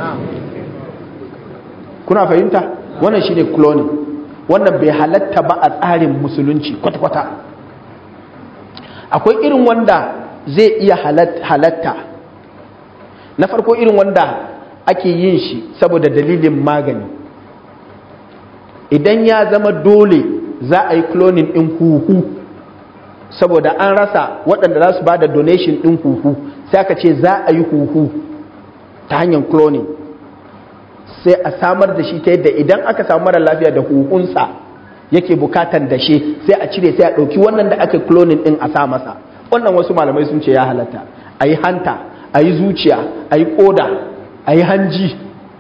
kuna fahimta wannan shi ne cloning wannan bai halatta ba a tsarin musulunci kwata-kwata akwai irin wanda zai iya halatta na farko irin wanda ake yin shi saboda dalilin magani idan ya zama dole za a yi cloning ɗin huhu saboda an rasa waɗanda za su ba da donation ɗin huhu sai aka ce za a yi huhu ta hanyar cloning sai a samar da shi ta yadda idan aka samu mara lafiya da huhunsa yake bukatan dashe sai a cire sai a ɗauki wannan da aka cloning ɗin a sa masa wannan wasu malamai sun ce ya halatta a yi hanta a yi zuciya a yi ƙoda a yi hanji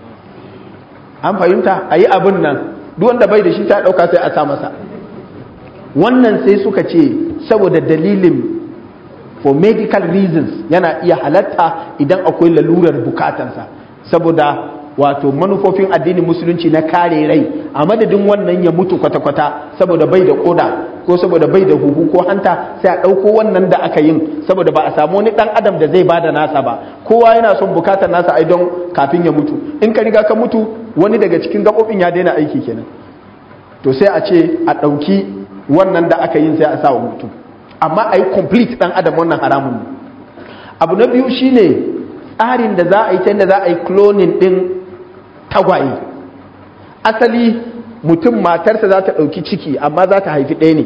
an fahimta a yi abin nan duk wanda bai da shi ta ɗauka sai a sa masa wannan sai suka ce saboda dalilin for medical reasons yana iya halatta idan akwai lalurar bukatansa saboda wato manufofin addinin musulunci na kare rai a madadin wannan ya mutu kwata-kwata saboda bai da koda ko saboda bai da huhu ko hanta sai a ɗauko wannan da aka yin saboda ba a samu wani ɗan adam da zai bada nasa ba kowa yana son bukatar nasa ai don kafin ya mutu in ka riga ka mutu wani daga cikin gaɓoɓin ya daina aiki kenan to sai a ce a ɗauki wannan da aka yin sai a sa wa mutum amma a yi complete ɗan adam wannan haramun ne abu na biyu shine tsarin da za a yi ta yadda za a yi cloning ɗin tagwaye asali mutum matarsa za ta ɗauki ciki amma za ta haifi ɗaya ne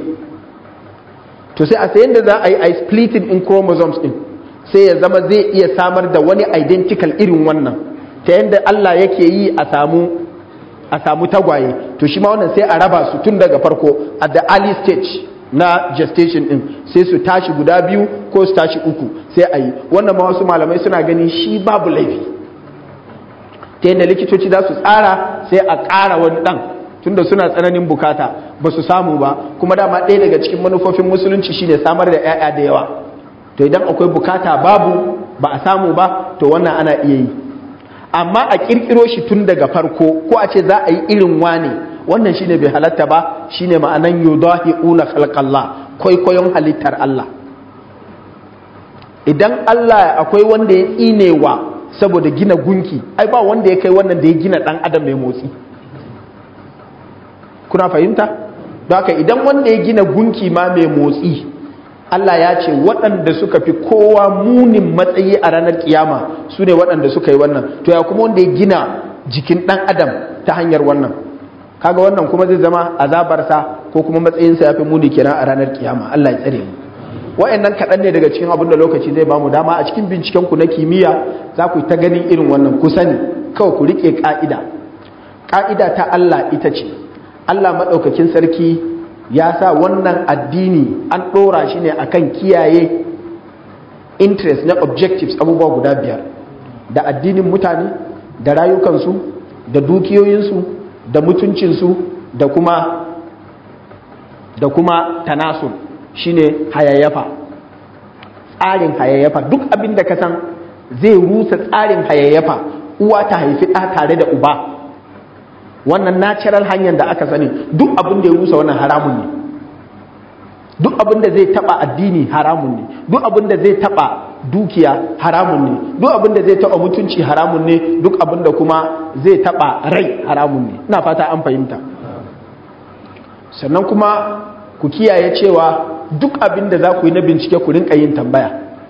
to sai a sayan da za a yi a splitting in chromosomes ɗin sai ya zama zai iya samar da wani identical irin wannan ta yadda Allah yake yi a samu a samu tagwaye to shi ma wannan sai a raba su tun daga farko at the early stage na gestation ɗin sai su tashi guda biyu ko su tashi uku sai a yi wannan ma wasu malamai suna ganin shi babu laifi ta yadda likitoci za su tsara sai a ƙara wani ɗan tunda suna tsananin bukata ba su samu ba kuma dama ɗaya daga cikin manufofin musulunci shine samar da 'ya'ya da yawa to idan akwai bukata babu ba a samu ba to wannan ana iya yi amma a ƙirƙiro shi tun daga farko ko a ce za a yi irin wane wannan shine bai halatta ba shine ma'anan yudahi'una khalqallah kwaikwayon halittar Allah idan Allah akwai wanda ya tsinewa saboda gina gunki ai ba wanda ya kai wannan da ya gina dan adam mai motsi kuna fahimta don haka idan wanda ya gina gunki ma mai motsi Allah ya ce waɗanda suka fi kowa munin matsayi a ranar kiyama su ne waɗanda suka yi wannan to ya kuma wanda ya gina jikin ɗan adam ta hanyar wannan kaga wannan kuma zai zama azabarsa ko kuma matsayinsa ya fi muni kenan a ranar kiyama Allah ya tsare mu wa'annan kaɗan ne daga cikin abin da lokaci zai bamu dama a cikin binciken ku na kimiyya za ku ta ganin irin wannan ku sani kawai ku riƙe ƙa'ida ƙa'ida ta Allah ita ce Allah maɗaukakin sarki ya sa wannan addini an ɗora shi ne akan kiyaye interest na objectives abubuwa guda biyar da addinin mutane da rayukansu da dukiyoyinsu da mutuncinsu da kuma da kuma tanasul shine hayayyafa tsarin hayayyafa duk abin da ka san zai rusa tsarin hayayyafa uwa ta haifi ɗa tare da uba wannan natural hanyar da aka sani duk abin da ya rusa wannan haramun ne duk abin da zai taba addini haramun ne duk abin da zai taba dukiya haramun ne duk abin da zai taba mutunci haramun ne duk abin da kuma zai taba rai haramun ne ina fata an fahimta sannan kuma ku kiyaye cewa duk abin da za ku yi na bincike ku rinka yin tambaya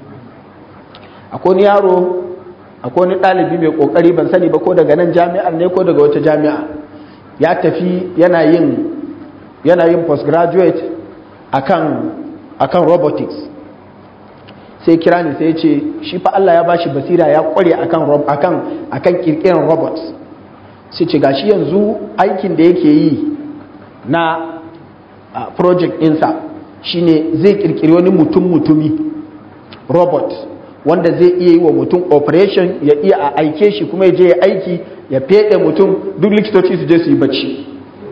akwai wani yaro akwai wani ɗalibi mai ƙoƙari ban sani ba ko daga nan jami'ar ne ko daga wata jami'a ya tafi yana yin yana yin postgraduate akan akan robotics sai kira ni sai ce shi fa Allah ya bashi basira ya kware akan akan akan kirkiran robots sai ce gashi yanzu aikin da yake yi na uh, project ɗinsa shine zai kirkiri wani mutum mutumi robot wanda zai iya yi wa mutum operation ya iya a aike shi kuma ya je ya aiki ya fede mutum duk likitoci su je su yi bacci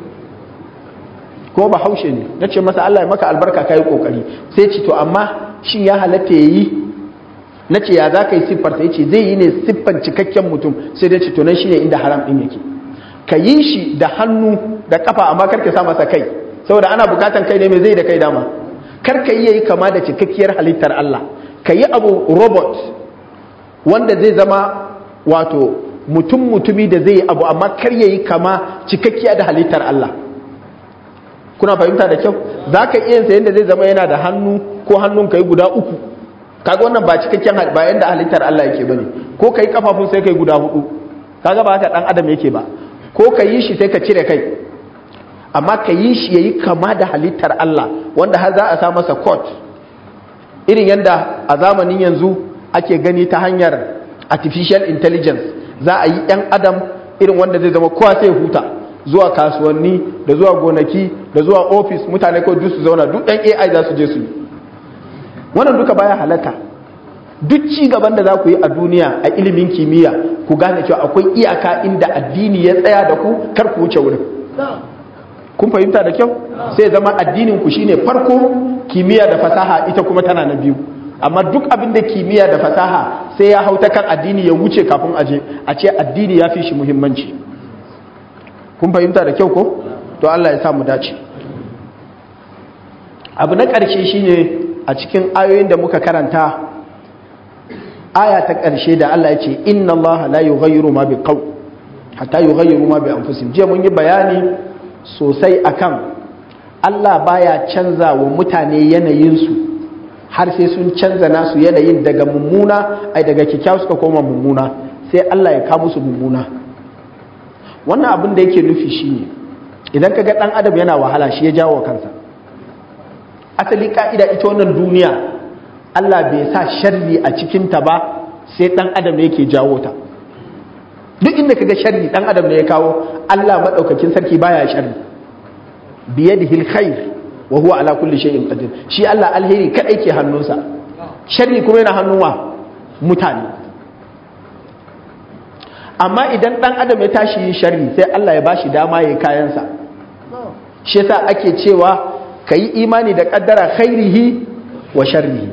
kuma ba haushe ne na ce masa Allah ya maka albarka ka yi kokari sai ce to amma shin ya halatta ya yi na ce ya za ka yi siffarta ya ce zai yi ne siffan cikakken mutum sai dai ce to nan shine inda haram ɗin yake ka yi shi da hannu da kafa amma kar ka sa masa kai saboda ana bukatan kai ne mai zai da kai dama kar ka yi yayi kama da cikakkiyar halittar Allah ka yi abu robot wanda zai zama wato mutum mutumi da zai yi abu amma kar yayi kama cikakkiya da halittar Allah kuna fahimta da kyau za ka iya yin yadda zai zama yana da hannu ko hannun ka yi guda uku kaga wannan ba cikakken ba yanda halittar Allah yake bane ko ka yi kafafun sai ka yi guda hudu kaga ba haka dan adam yake ba ko ka yi shi sai ka cire kai amma ka yi shi yayi kama da halittar Allah wanda har za a sa masa coat irin yadda a zamanin yanzu ake gani ta hanyar artificial intelligence za a yi 'yan adam irin wanda zai zama kowa sai huta zuwa kasuwanni da zuwa gonaki da zuwa ofis mutane ko duk su zauna duk 'yan ai za su je su yi wannan duka baya halaka duk ci gaban da za ku yi a duniya a ilimin kimiyya ku gane cewa akwai iyaka inda addini ya tsaya da ku kar ku wuce wurin kun fahimta da kyau sai zama addinin ku shine farko kimiyya da fasaha ita kuma tana na biyu amma duk abin da kimiyya da fasaha sai ya hauta kan addini ya wuce kafin aje a ce addini ya fi shi muhimmanci kun fahimta da kyau ko to Allah ya sa mu dace abu na ƙarshe shine a cikin ayoyin da muka karanta aya ta ƙarshe da Allah ya ce inna Allah la yughayyiru ma biqaw hatta yughayyiru ma bi anfusihim je mun yi bayani sosai akan Allah baya canza wa mutane yanayinsu har sai sun canza nasu yanayin daga mummuna ai daga kyakkyawa suka koma mummuna sai Allah ya kawo musu mummuna wannan abin da yake nufi shine idan kaga dan adam yana wahala shi ya jawo kansa asali ka'ida ita wannan duniya Allah bai sa sharri a cikin ta ba sai dan adam ne yake jawo ta duk inda kaga sharri dan adam ne ya kawo Allah madaukakin sarki baya sharri biyadihi alkhair wa huwa ala kulli shay'in qadir shi Allah alheri kadai ke hannunsa sharri kuma yana hannun wa mutane amma idan dan adam ya tashi yin sharri sai Allah ya bashi dama yayin kayansa shi yasa ake cewa kayi imani da kaddara khairihi wa sharrihi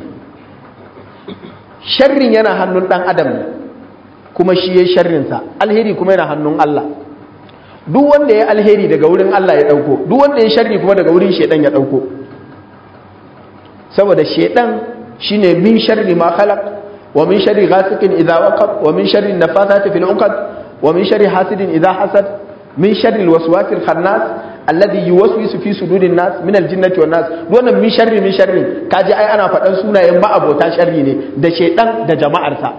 sharrin yana hannun dan adam ne kuma shi yayin sharrinsa alheri kuma yana hannun Allah duk wanda ya alheri daga wurin Allah ya dauko duk wanda ya sharri kuma daga wurin shedan ya dauko saboda shedan shine min sharri ma khalaq wa min sharri ghasiqin idha waqab wa min sharri nafathati fil 'uqad wa min sharri hasidin idha hasad min sharri alwaswasil khannas alladhi yuwaswisu fi sudurin nas min aljinnati wan nas wannan min sharri min sharri kaji ai ana faɗan sunayen ba abota sharri ne da shedan da jama'arsa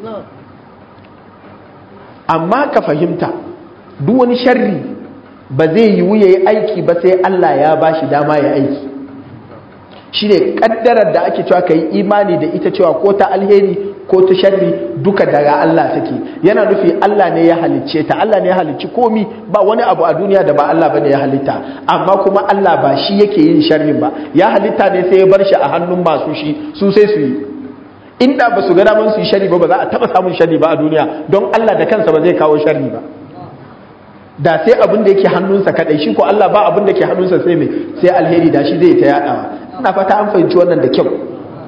amma ka fahimta duk wani sharri ba zai yiwu ya yi aiki ba sai Allah ya ba shi dama ya aiki shi ne ƙaddarar da ake cewa ka yi imani da ita cewa ko ta alheri ko ta sharri duka daga Allah take yana nufi Allah ne ya halicce ta Allah ne ya halicci komi ba wani abu a duniya da ba Allah bane ya halitta amma kuma Allah ba shi yake yin sharrin ba ya halitta ne sai ya bar shi a hannun masu shi su sai su yi inda ba su ga daman su yi sharri ba ba za a taba samun sharri ba a duniya don Allah da kansa ba zai kawo sharri ba da sai abin da yake hannunsa kadai shi ko Allah ba abin da ke hannunsa sai mai sai alheri da shi zai ta yadawa ina fata an fahimci wannan da kyau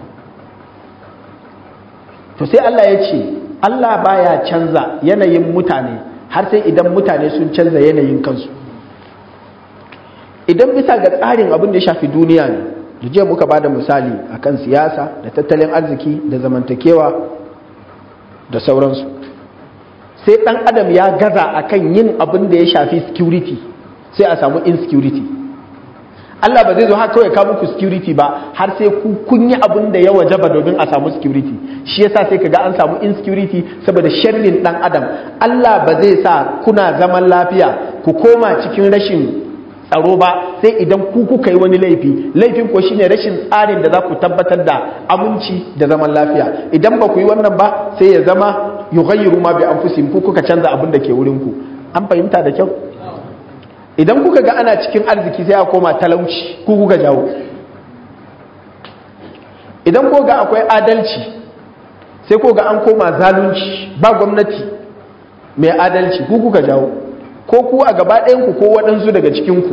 to sai Allah ya ce Allah baya canza yanayin mutane har sai idan mutane sun canza yanayin kansu idan bisa ga tsarin abin da ya shafi duniya ne da jiya muka bada misali akan siyasa da tattalin arziki da zamantakewa da sauransu sai dan adam ya gaza akan yin abin da ya shafi security sai a samu insecurity Allah ba zai zo haka kawai kawo muku security ba har sai ku kun yi abin da ya wajaba domin a samu security shi yasa sai kaga an samu insecurity saboda sharrin dan adam Allah ba zai sa kuna zaman lafiya ku koma cikin rashin tsaro ba sai idan ku kuka yi wani laifi laifin ko shine rashin tsarin da za ku tabbatar da aminci da zaman lafiya idan ba ku yi wannan ba sai ya zama yughayyiru ma bi anfusihim ku kuka canza abin da ke wurin ku an fahimta da kyau idan kuka ga ana cikin arziki sai a koma talauci ku kuka jawo idan ko ga akwai adalci sai ko ga an koma zalunci ba gwamnati mai adalci ku kuka jawo ko ku a gaba ɗayanku ko waɗansu daga cikinku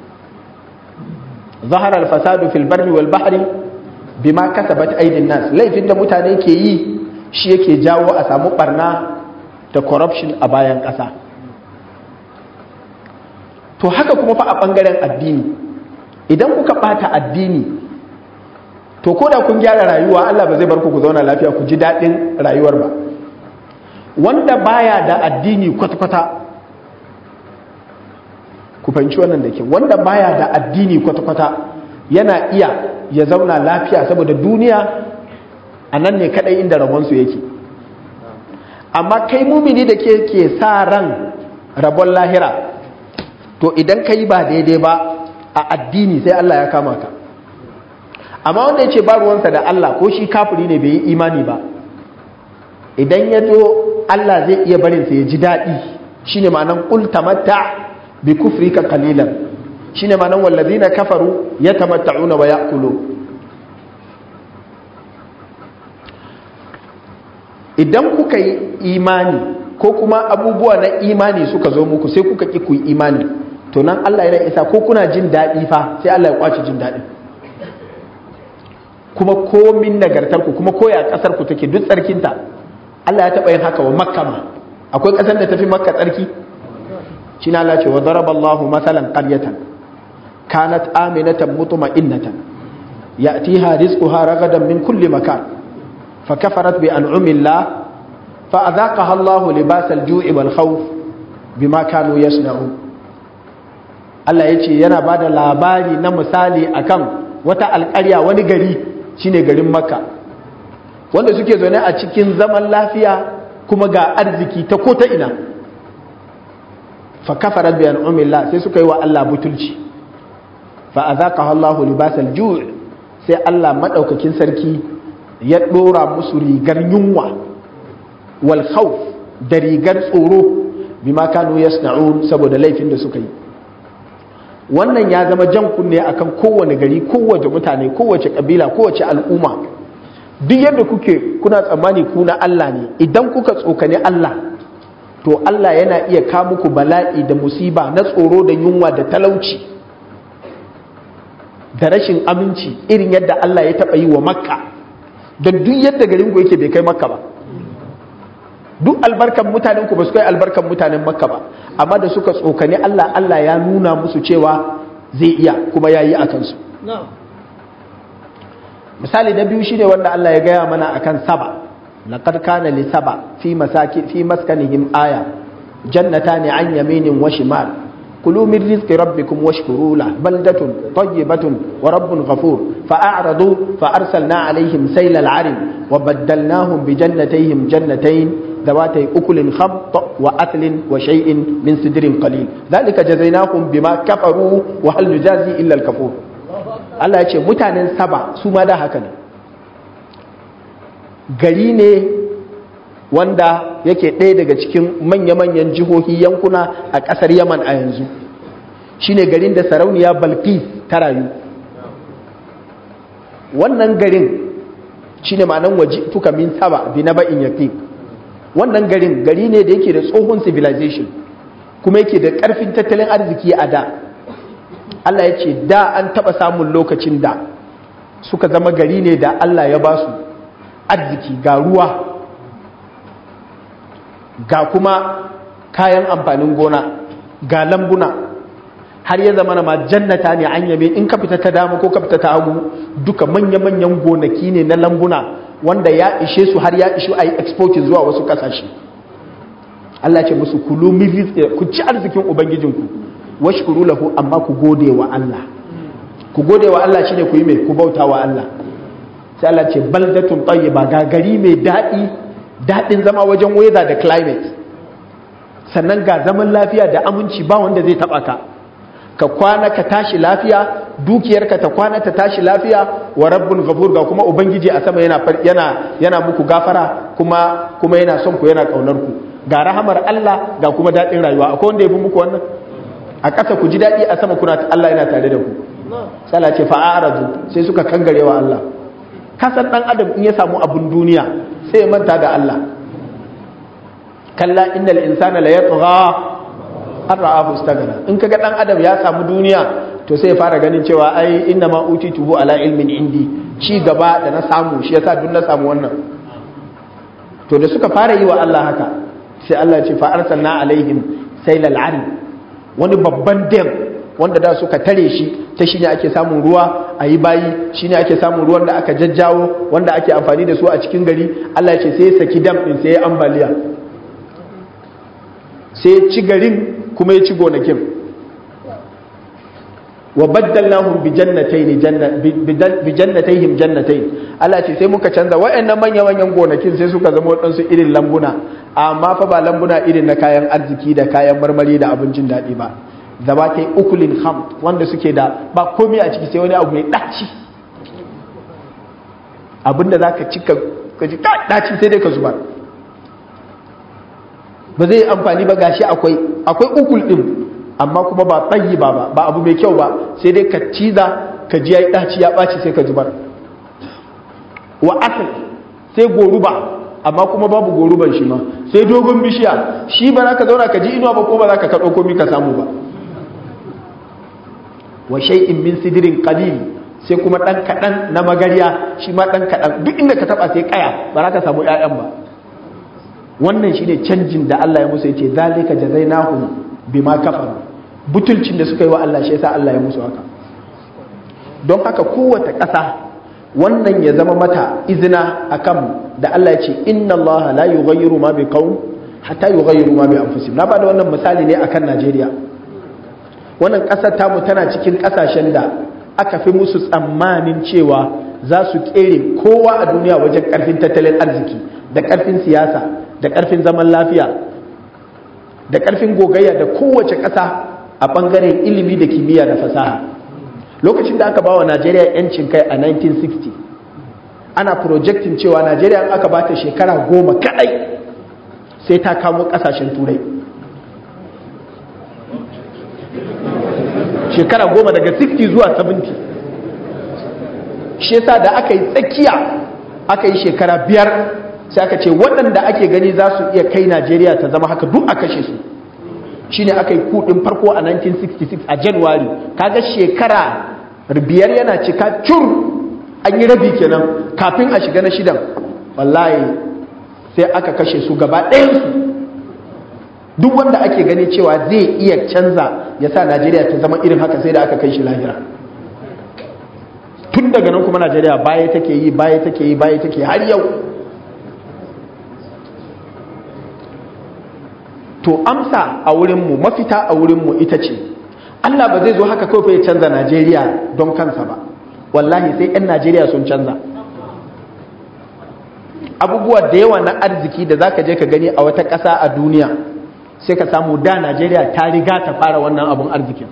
zaharar fasadu fil barri wal bahri bima kasabat aidin nas laifin da mutane ke yi shi yake jawo a samu barna da corruption a bayan ƙasa to haka kuma fa a ɓangaren addini idan kuka ɓata addini to ko da kun gyara rayuwa Allah ba zai bar ku ku zauna lafiya ku ji daɗin rayuwar ba wanda baya da addini kwata-kwata ku fahimci wannan da ke wanda baya da addini kwata-kwata yana iya ya zauna lafiya saboda duniya a nan ne kadai inda rabonsu yake amma kai mumini da ke ke sa ran rabon lahira to idan ka yi ba daidai ba a addini sai Allah ya kama ka amma wanda ya ce ba ruwansa da Allah ko shi kafiri ne bai yi imani ba idan ya zo Allah zai iya barinsa ya ji daɗi shine ma'anan qul tamatta bi kufrika qalilan shine ma'anan wallazina kafaru yatamatta'una wa ya'kulu idan kuka yi imani ko kuma abubuwa na imani suka zo muku sai kuka ki ku yi imani to nan Allah yana isa ko kuna jin daɗi fa sai Allah ya kwace jin daɗin kuma komin nagartarku kuma koya ƙasar ku take duk tsarkinta Allah ya taɓa yin haka wa makka ma akwai ƙasar da tafi makka tsarki shi na Allah ce wa daraba Allah masalan qaryatan kanat aminatan mutma'innatan ya'tiha rizquha ragadan min kulli makan فكفرت بأنعم الله فأذاقها الله لباس الجوع والخوف بما كانوا يصنعون Allah ya ce yana ba da labari na misali akan wata alƙarya wani gari shine garin makka wanda suke zaune a cikin zaman lafiya kuma ga arziki ta ko ta ina fa kafarat bi an'amillah sai suka yi wa Allah butulci fa azaqaha Allahu libasal ju' sai Allah madaukakin sarki ya ɗora musu rigar yunwa wal khawf da rigar tsoro bima kanu yasna'un saboda laifin da suka yi wannan ya zama jan kunne akan kowane gari kowace mutane kowace kabila kowace al'umma duk yadda kuke kuna tsammani ku na Allah ne idan kuka tsokane Allah to Allah yana iya ka muku bala'i da musiba na tsoro da yunwa da talauci da rashin aminci irin yadda Allah ya taɓa yi wa makka don duk yadda garin ku yake bai kai makka ba duk albarkan mutanen ku ba su kai albarkan mutanen makka ba amma da suka tsokane Allah Allah ya nuna musu cewa zai iya kuma ya yi a kansu misali na biyu shine wanda Allah ya gaya mana akan saba laqad kana li saba fi masaki fi maskanihim aya jannatani an yaminin wa shimal كلوا من رزق ربكم واشكروا له بلدة طيبة ورب غفور فأعرضوا فأرسلنا عليهم سيل العرم وبدلناهم بجنتيهم جنتين ذواتي أكل خمط وأثل وشيء من سدر قليل ذلك جزيناهم بما كفروا وهل نجازي إلا الكفور Allah ya ce mutanen saba su ma da haka ne gari ne wanda yake ɗaya daga cikin manya-manyan jihohi yankuna a ƙasar yaman a yanzu shine garin da sarauniya balkis ta rayu wannan garin shine ma'anan waje tuka min saba bi na ba'in yaƙi wannan garin gari ne da yake da tsohon civilization kuma yake da ƙarfin tattalin arziki a da Allah ya ce da an taɓa samun lokacin da suka zama gari ne da Allah ya ba su arziki ga ruwa ga kuma kayan amfanin gona ga lambuna har ya zama ma jannata ne an yabe in ka fita ta dama ko ka fita ta hagu duka manya-manyan gonaki ne na lambuna wanda ya ishe su har ya ishu a yi exporting zuwa wasu kasashe Allah ce musu kulu ku ci arzikin ubangijinku washkuru lahu amma ku gode wa Allah ku gode wa Allah shine ku yi mai ku bauta wa Allah sai Allah ce baldatun tayyiba ga gari mai daɗi daɗin zama wajen weather da climate sannan ga zaman lafiya da aminci ba wanda zai taɓa ka ka kwana ka tashi lafiya dukiyarka ta kwana ta tashi lafiya wa rabbun ghafur ga kuma ubangiji a sama yana yana yana muku gafara kuma kuma yana son ku yana kaunar ku ga rahamar Allah ga kuma daɗin rayuwa akwai wanda ya fi muku wannan a ƙasa ku ji daɗi a sama kuna Allah yana tare da ku sala ce fa'aradu sai suka kangare wa Allah kasan dan adam in ya samu abun duniya sai ya manta da Allah kalla innal insana la yatgha an ra'ahu istaghna in kaga dan adam ya samu duniya to sai ya fara ganin cewa ai inna ma utituhu ala ilmin indi ci gaba da na samu shi yasa duk na samu wannan to da suka fara yi wa Allah haka sai Allah ya ce fa arsalna alaihim sailal ari wani babban dam wanda da suka tare shi ta shi ne ake samun ruwa a yi bayi shi ne ake samun ruwan da aka jajjawo wanda ake amfani da su a cikin gari Allah ya ce sai ya saki dam ɗin sai ya ambaliya sai ya ci garin kuma ya ci gonakin wa baddalnahum bi jannatayn bi jannatayhim jannatayn Allah ce sai muka canza wayannan manya manyan gonakin sai suka zama wadansu irin lambuna amma fa ba lambuna irin na kayan arziki da kayan marmari da abincin daɗi ba zaba ta yi ukulin ham wanda suke da ba komai a ciki sai wani abu mai ɗaci abinda za ka ci ka ji ɗaci sai dai ka zubar ba zai amfani ba gashi akwai akwai ukul ɗin amma kuma ba tsayi ba ba abu mai kyau ba sai dai ka ciza ka ji ya yi ɗaci ya ɓaci sai ka zubar wa asal sai goruba amma kuma babu goruban shi ma sai dogon bishiya shi ba za ka zauna ka ji inuwa ba ko ba za ka kaɗo komi ka samu ba wa shay'in min sidirin qalil sai kuma dan kadan na magariya shi ma dan kadan duk inda ka taba sai kaya ba za ka samu ƴaƴan ba wannan shine canjin da Allah ya musu yace zalika jazainahum bima kafaru butulcin da suka yi wa Allah shi yasa Allah ya musu haka don haka kowace ƙasa wannan ya zama mata izina akan da Allah ya ce inna Allah la yughayyiru ma biqaum hatta yughayyiru ma bi anfusihim na bada wannan misali ne akan Najeriya wannan ƙasar tamu tana cikin ƙasashen da aka fi musu tsammanin cewa za su ƙere kowa a duniya wajen ƙarfin tattalin arziki da ƙarfin siyasa da ƙarfin zaman lafiya da ƙarfin gogayya da kowace ƙasa a ɓangaren ilimi da kimiyya da fasaha lokacin da aka ba wa najeriya 'yancin kai a 1960 ana projectin cewa najeriya aka ba ta shekara goma kaɗai sai ta kamo ƙasashen turai shekara goma daga 60 zuwa 70 shi yasa da aka yi tsakiya aka yi shekara biyar sai aka ce waɗanda ake gani za su iya kai najeriya ta zama haka duk a kashe su shine aka yi kudin farko a 1966 a january kaga shekara biyar yana cika cur an yi rabi kenan kafin a shiga na shidan wallahi sai aka kashe su gaba ɗayansu duk wanda ake gani cewa zai iya canza ya sa najeriya ta zama irin haka sai da aka kai shi lahira tun daga nan kuma najeriya baya take yi baya take yi baya take har yau to amsa a wurinmu mafita a wurinmu ita ce allah ba zai zo haka kawai ya canza najeriya don kansa ba wallahi sai 'yan najeriya sun canza abubuwa da yawa na arziki da za ka je ka gani a wata ƙasa a duniya sai ka samu da najeriya ta riga ta fara wannan abun arzikin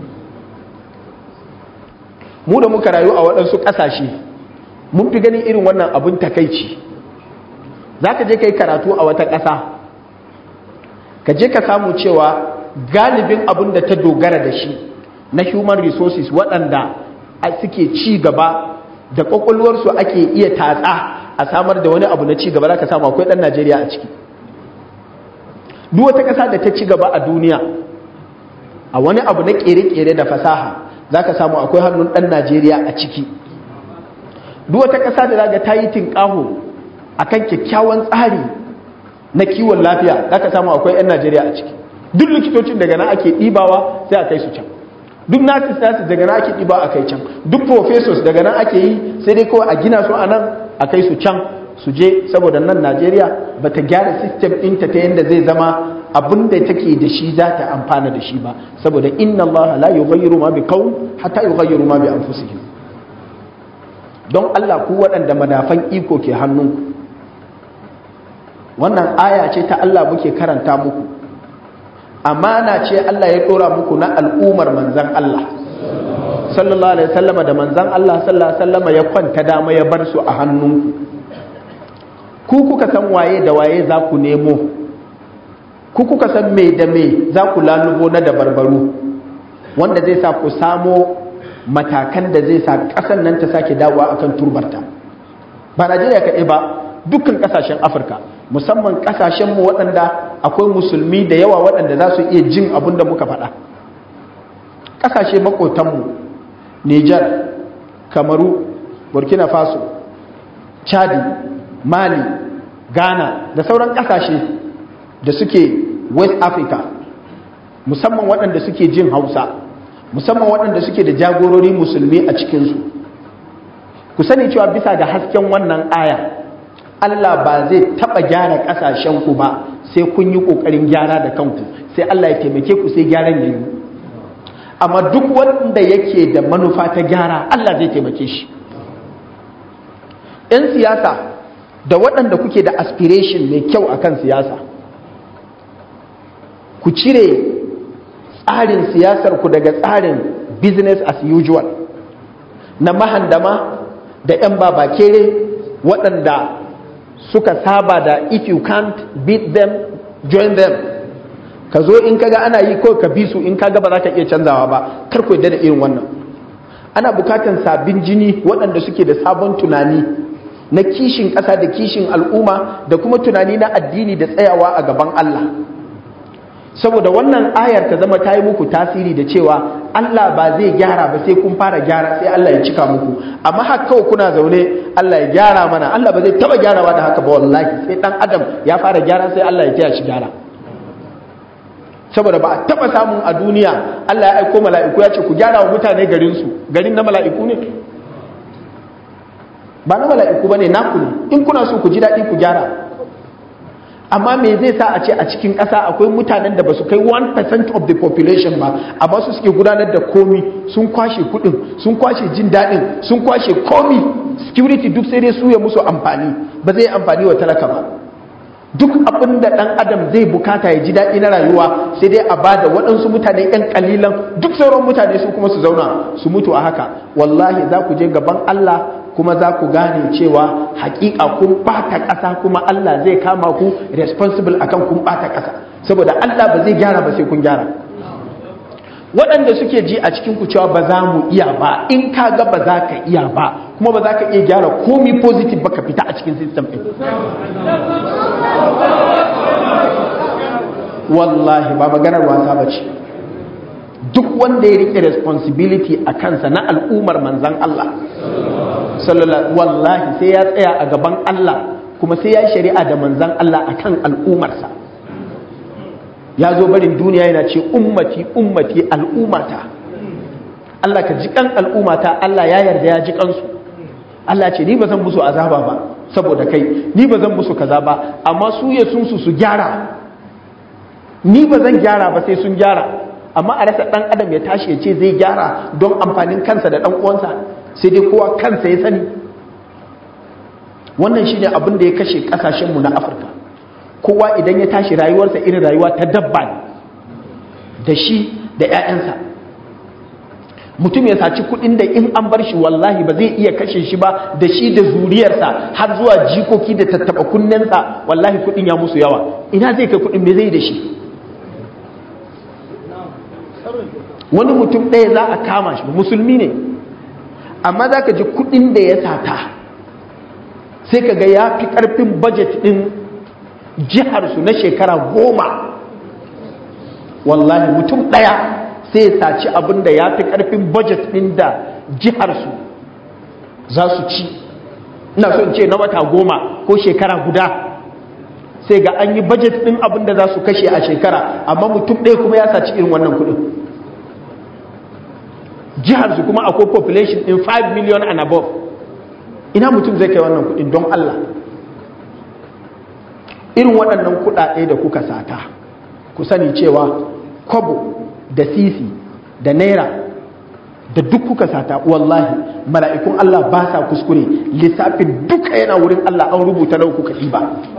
mu da muka rayu a waɗansu ƙasashe mun fi ganin irin wannan abun takaici za ka je ka yi karatu a wata ƙasa ka je ka samu cewa galibin abun da ta dogara da shi na human resources waɗanda suke ci gaba da ƙwaƙwalwarsu ake iya tatsa a samar da wani abu na ci gaba za ka samu akwai ɗan najeriya a ciki duk wata ƙasa da ta ci gaba a duniya a wani abu na ƙere-ƙere da fasaha za ka samu akwai hannun ɗan najeriya a ciki duk wata ƙasa da zaga ta yi tinƙaho akan kyakkyawan tsari na kiwon lafiya za ka samu akwai 'yan najeriya a ciki duk likitocin daga nan ake ɗibawa sai a kai su can duk nurses nurses daga nan ake ɗiba a kai can duk professors daga nan ake yi sai dai kawai a gina su a nan a kai su can su je saboda nan najeriya ba ta gyara system ɗinta ta yadda zai zama abin da take da shi za ta amfana da shi ba saboda inna Allah la yughayyiru ma bi qaum hatta yughayyiru ma bi anfusihim don Allah ku waɗanda madafan iko ke hannunku wannan aya ce ta Allah muke karanta muku amana ce Allah ya ɗora muku na al'umar manzan Allah sallallahu alaihi wasallama da manzan Allah sallallahu alaihi wasallama ya kwanta dama ya bar su a hannunku ku kuka san waye da waye za ku nemo ku kuka san me da me za ku lalubo na dabarbaru wanda zai sa ku samo matakan da zai sa ƙasar nan ta sake dawowa akan turbarta ba Najeriya kaɗai ba dukkan ƙasashen Afirka musamman ƙasashenmu waɗanda akwai musulmi da yawa waɗanda za su iya jin abin da muka faɗa ƙasashe maƙotanmu Nijar, Kamaru, Burkina Faso, Chadi, Mali, Ghana da sauran ƙasashe da suke West Africa musamman waɗanda suke jin Hausa musamman waɗanda suke da jagorori musulmi a cikinsu ku sani cewa bisa ga hasken wannan aya Allah ba zai taɓa gyara ƙasashenku ba sai kun yi ƙoƙarin gyara da kanku sai Allah ya taimake ku sai gyaran ya yi amma duk wanda yake da manufa ta gyara Allah zai taimake shi 'yan siyasa da waɗanda kuke da aspiration mai kyau akan siyasa ku cire tsarin siyasarku daga tsarin business as usual na mahandama da 'yan babakere waɗanda suka saba da if you can't beat them join them ka zo in kaga ana yi ko ka bi su in kaga ba za ka iya canzawa ba kar ku yadda da irin wannan ana bukatan sabbin jini waɗanda suke da sabon tunani na kishin ƙasa da kishin al'umma da kuma tunani na addini da tsayawa a gaban Allah saboda wannan ayar ta zama ta yi muku tasiri da cewa Allah ba zai gyara ba sai kun fara gyara sai Allah ya cika muku amma haka kawai kuna zaune Allah ya gyara mana Allah ba zai taba gyarawa da haka ba wallahi sai dan adam ya fara gyara sai Allah ya taya shi gyara saboda ba a taba samun a duniya Allah ya aiko mala'iku ya ce ku gyara wa mutane garin su garin na mala'iku ne ba na mala'iku bane naku ne in kuna so ku ji daɗi ku gyara amma me zai sa a ce a cikin ƙasa akwai mutanen da ba su kai 1% of the population ba amma su suke gudanar da komi sun kwashe kudin sun kwashe jin daɗin sun kwashe komi security duk sai dai su ya musu amfani ba zai amfani wa talaka ba duk abin da ɗan adam zai bukata ya ji daɗi na rayuwa sai dai a bada waɗansu mutane ‘yan kalilan duk sauran mutane su kuma su zauna su mutu a haka wallahi za ku je gaban Allah kuma za ku gane cewa hakika kun bata ƙasa kuma Allah zai kama ku responsible akan kun bata ƙasa saboda Allah ba zai gyara ba sai kun gyara waɗanda suke ji a cikin ku cewa ba za mu iya ba in ka ga ba za ka iya ba kuma ba za ka iya gyara komi positive ba ka fita a cikin system ɗin wallahi ba maganar wasa ba ce duk wanda ya rike responsibility a kansa na al'ummar manzan Allah sallallahu wallahi sai ya tsaya a gaban Allah kuma sai ya yi shari'a da manzan Allah akan al'ummarsa ya zo barin duniya yana ce ummati ummati al'ummata Allah ka ji kan al'ummata Allah ya yarda ya ji kansu Allah ce ni ba zan musu azaba ba saboda kai ni ba zan musu kaza ba amma su ya sun su su gyara ni ba zan gyara ba sai sun gyara amma a rasa dan adam ya tashi ya ce zai gyara don amfanin kansa da dan uwansa sai dai kowa kansa ya sani wannan shine abin da ya kashe kasashenmu na afirka kowa idan ya tashi rayuwarsa irin rayuwa ta dabba ne da shi da 'ya'yansa mutum ya saci kudin da in an bar shi wallahi ba zai iya kashe shi ba da shi da zuriyarsa har zuwa jikoki da tattaba kunnensa wallahi kudin ya musu yawa ina zai kai kudin me zai da shi wani mutum ɗaya za a kama shi musulmi ne amma za ka ji kudin da ya sata sai ka ga ya fi ƙarfin bajet ɗin jiharsu na shekara goma wallahi mutum ɗaya sai ya saci abin da ya fi ƙarfin bajet ɗin da jiharsu za su ci ina so in ce na wata goma ko shekara guda sai ga an yi budget ɗin abin da za su kashe a shekara amma mutum ɗaya kuma ya saci irin wannan kuɗin jihar su kuma akwai population in 5 million and above ina mutum zai kai wannan kuɗin don Allah irin waɗannan kuɗaɗe da kuka sata ku sani cewa kobo da sisi da naira da duk kuka sata wallahi mala'ikun Allah ba sa kuskure lissafin duka yana wurin Allah an rubuta nau kuka ɗiba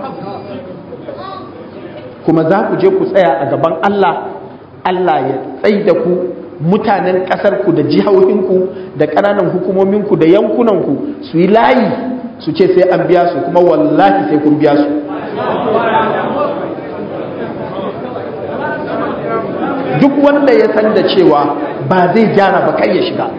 kuma za ku je ku tsaya a gaban Allah Allah ya tsai da ku mutanen ƙasarku da jihohinku da ƙananan hukumominku da yankunanku su yi layi su ce sai an biya su kuma wallahi sai kun biya su duk wanda ya san da cewa ba zai gyara ba kai ya shiga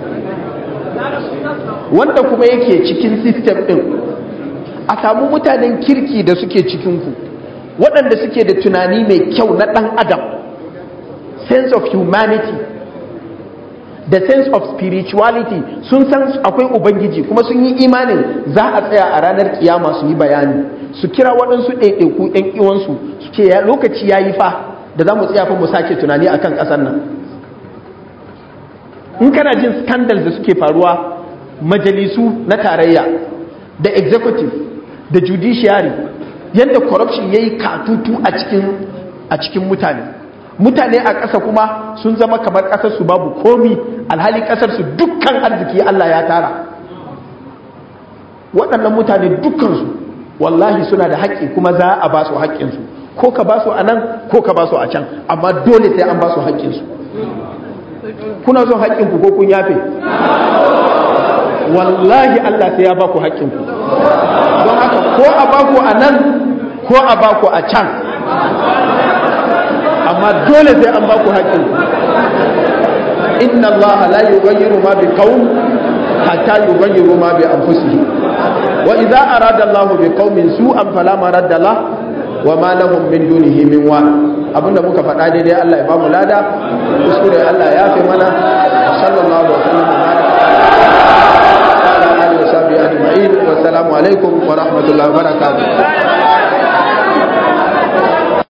wanda kuma yake cikin system ɗin a samu mutanen kirki da suke cikinku waɗanda suke da tunani mai kyau na ɗan adam sense of humanity da sense of spirituality sun san akwai ubangiji kuma sun yi imanin za a tsaya a ranar kiyama su yi bayani su kira waɗansu ɗaiɗaiku ‘yan iwansu su ce lokaci ya yi fa da za mu tsaya fa mu sake tunani a kan ƙasar nan in kana jin scandals da suke faruwa majalisu na tarayya da executive da judiciary yadda corruption ya yi katutu a cikin mutane mutane a ƙasa kuma sun zama kamar ƙasarsu babu komi alhali ƙasarsu dukkan arziki Allah ya tara waɗannan mutane dukkansu wallahi suna da haƙƙi kuma za a ba su haƙƙinsu ko ka ba su a nan ko ka ba su a can amma dole sai an ba su haƙƙinsu kuna son haƙƙinku ko kun yafe wallahi Allah sai ya ba ku haƙƙinku don haka ko a ba ku a nan ko a ba ku a can amma dole sai an ba ku haƙƙin inna Allah la yughayyiru ma bi qaum hatta yughayyiru ma bi anfusihim wa idza arada Allah bi qaumin su'an fala maradda lah wa ma lahum min dunihi min wa abinda muka faɗa daidai Allah ya ba mu lada kuskure Allah ya fi mana sallallahu alaihi wa sallam wa baraka ala alihi wa sahbihi ajma'in wa assalamu alaikum wa rahmatullahi wa barakatuh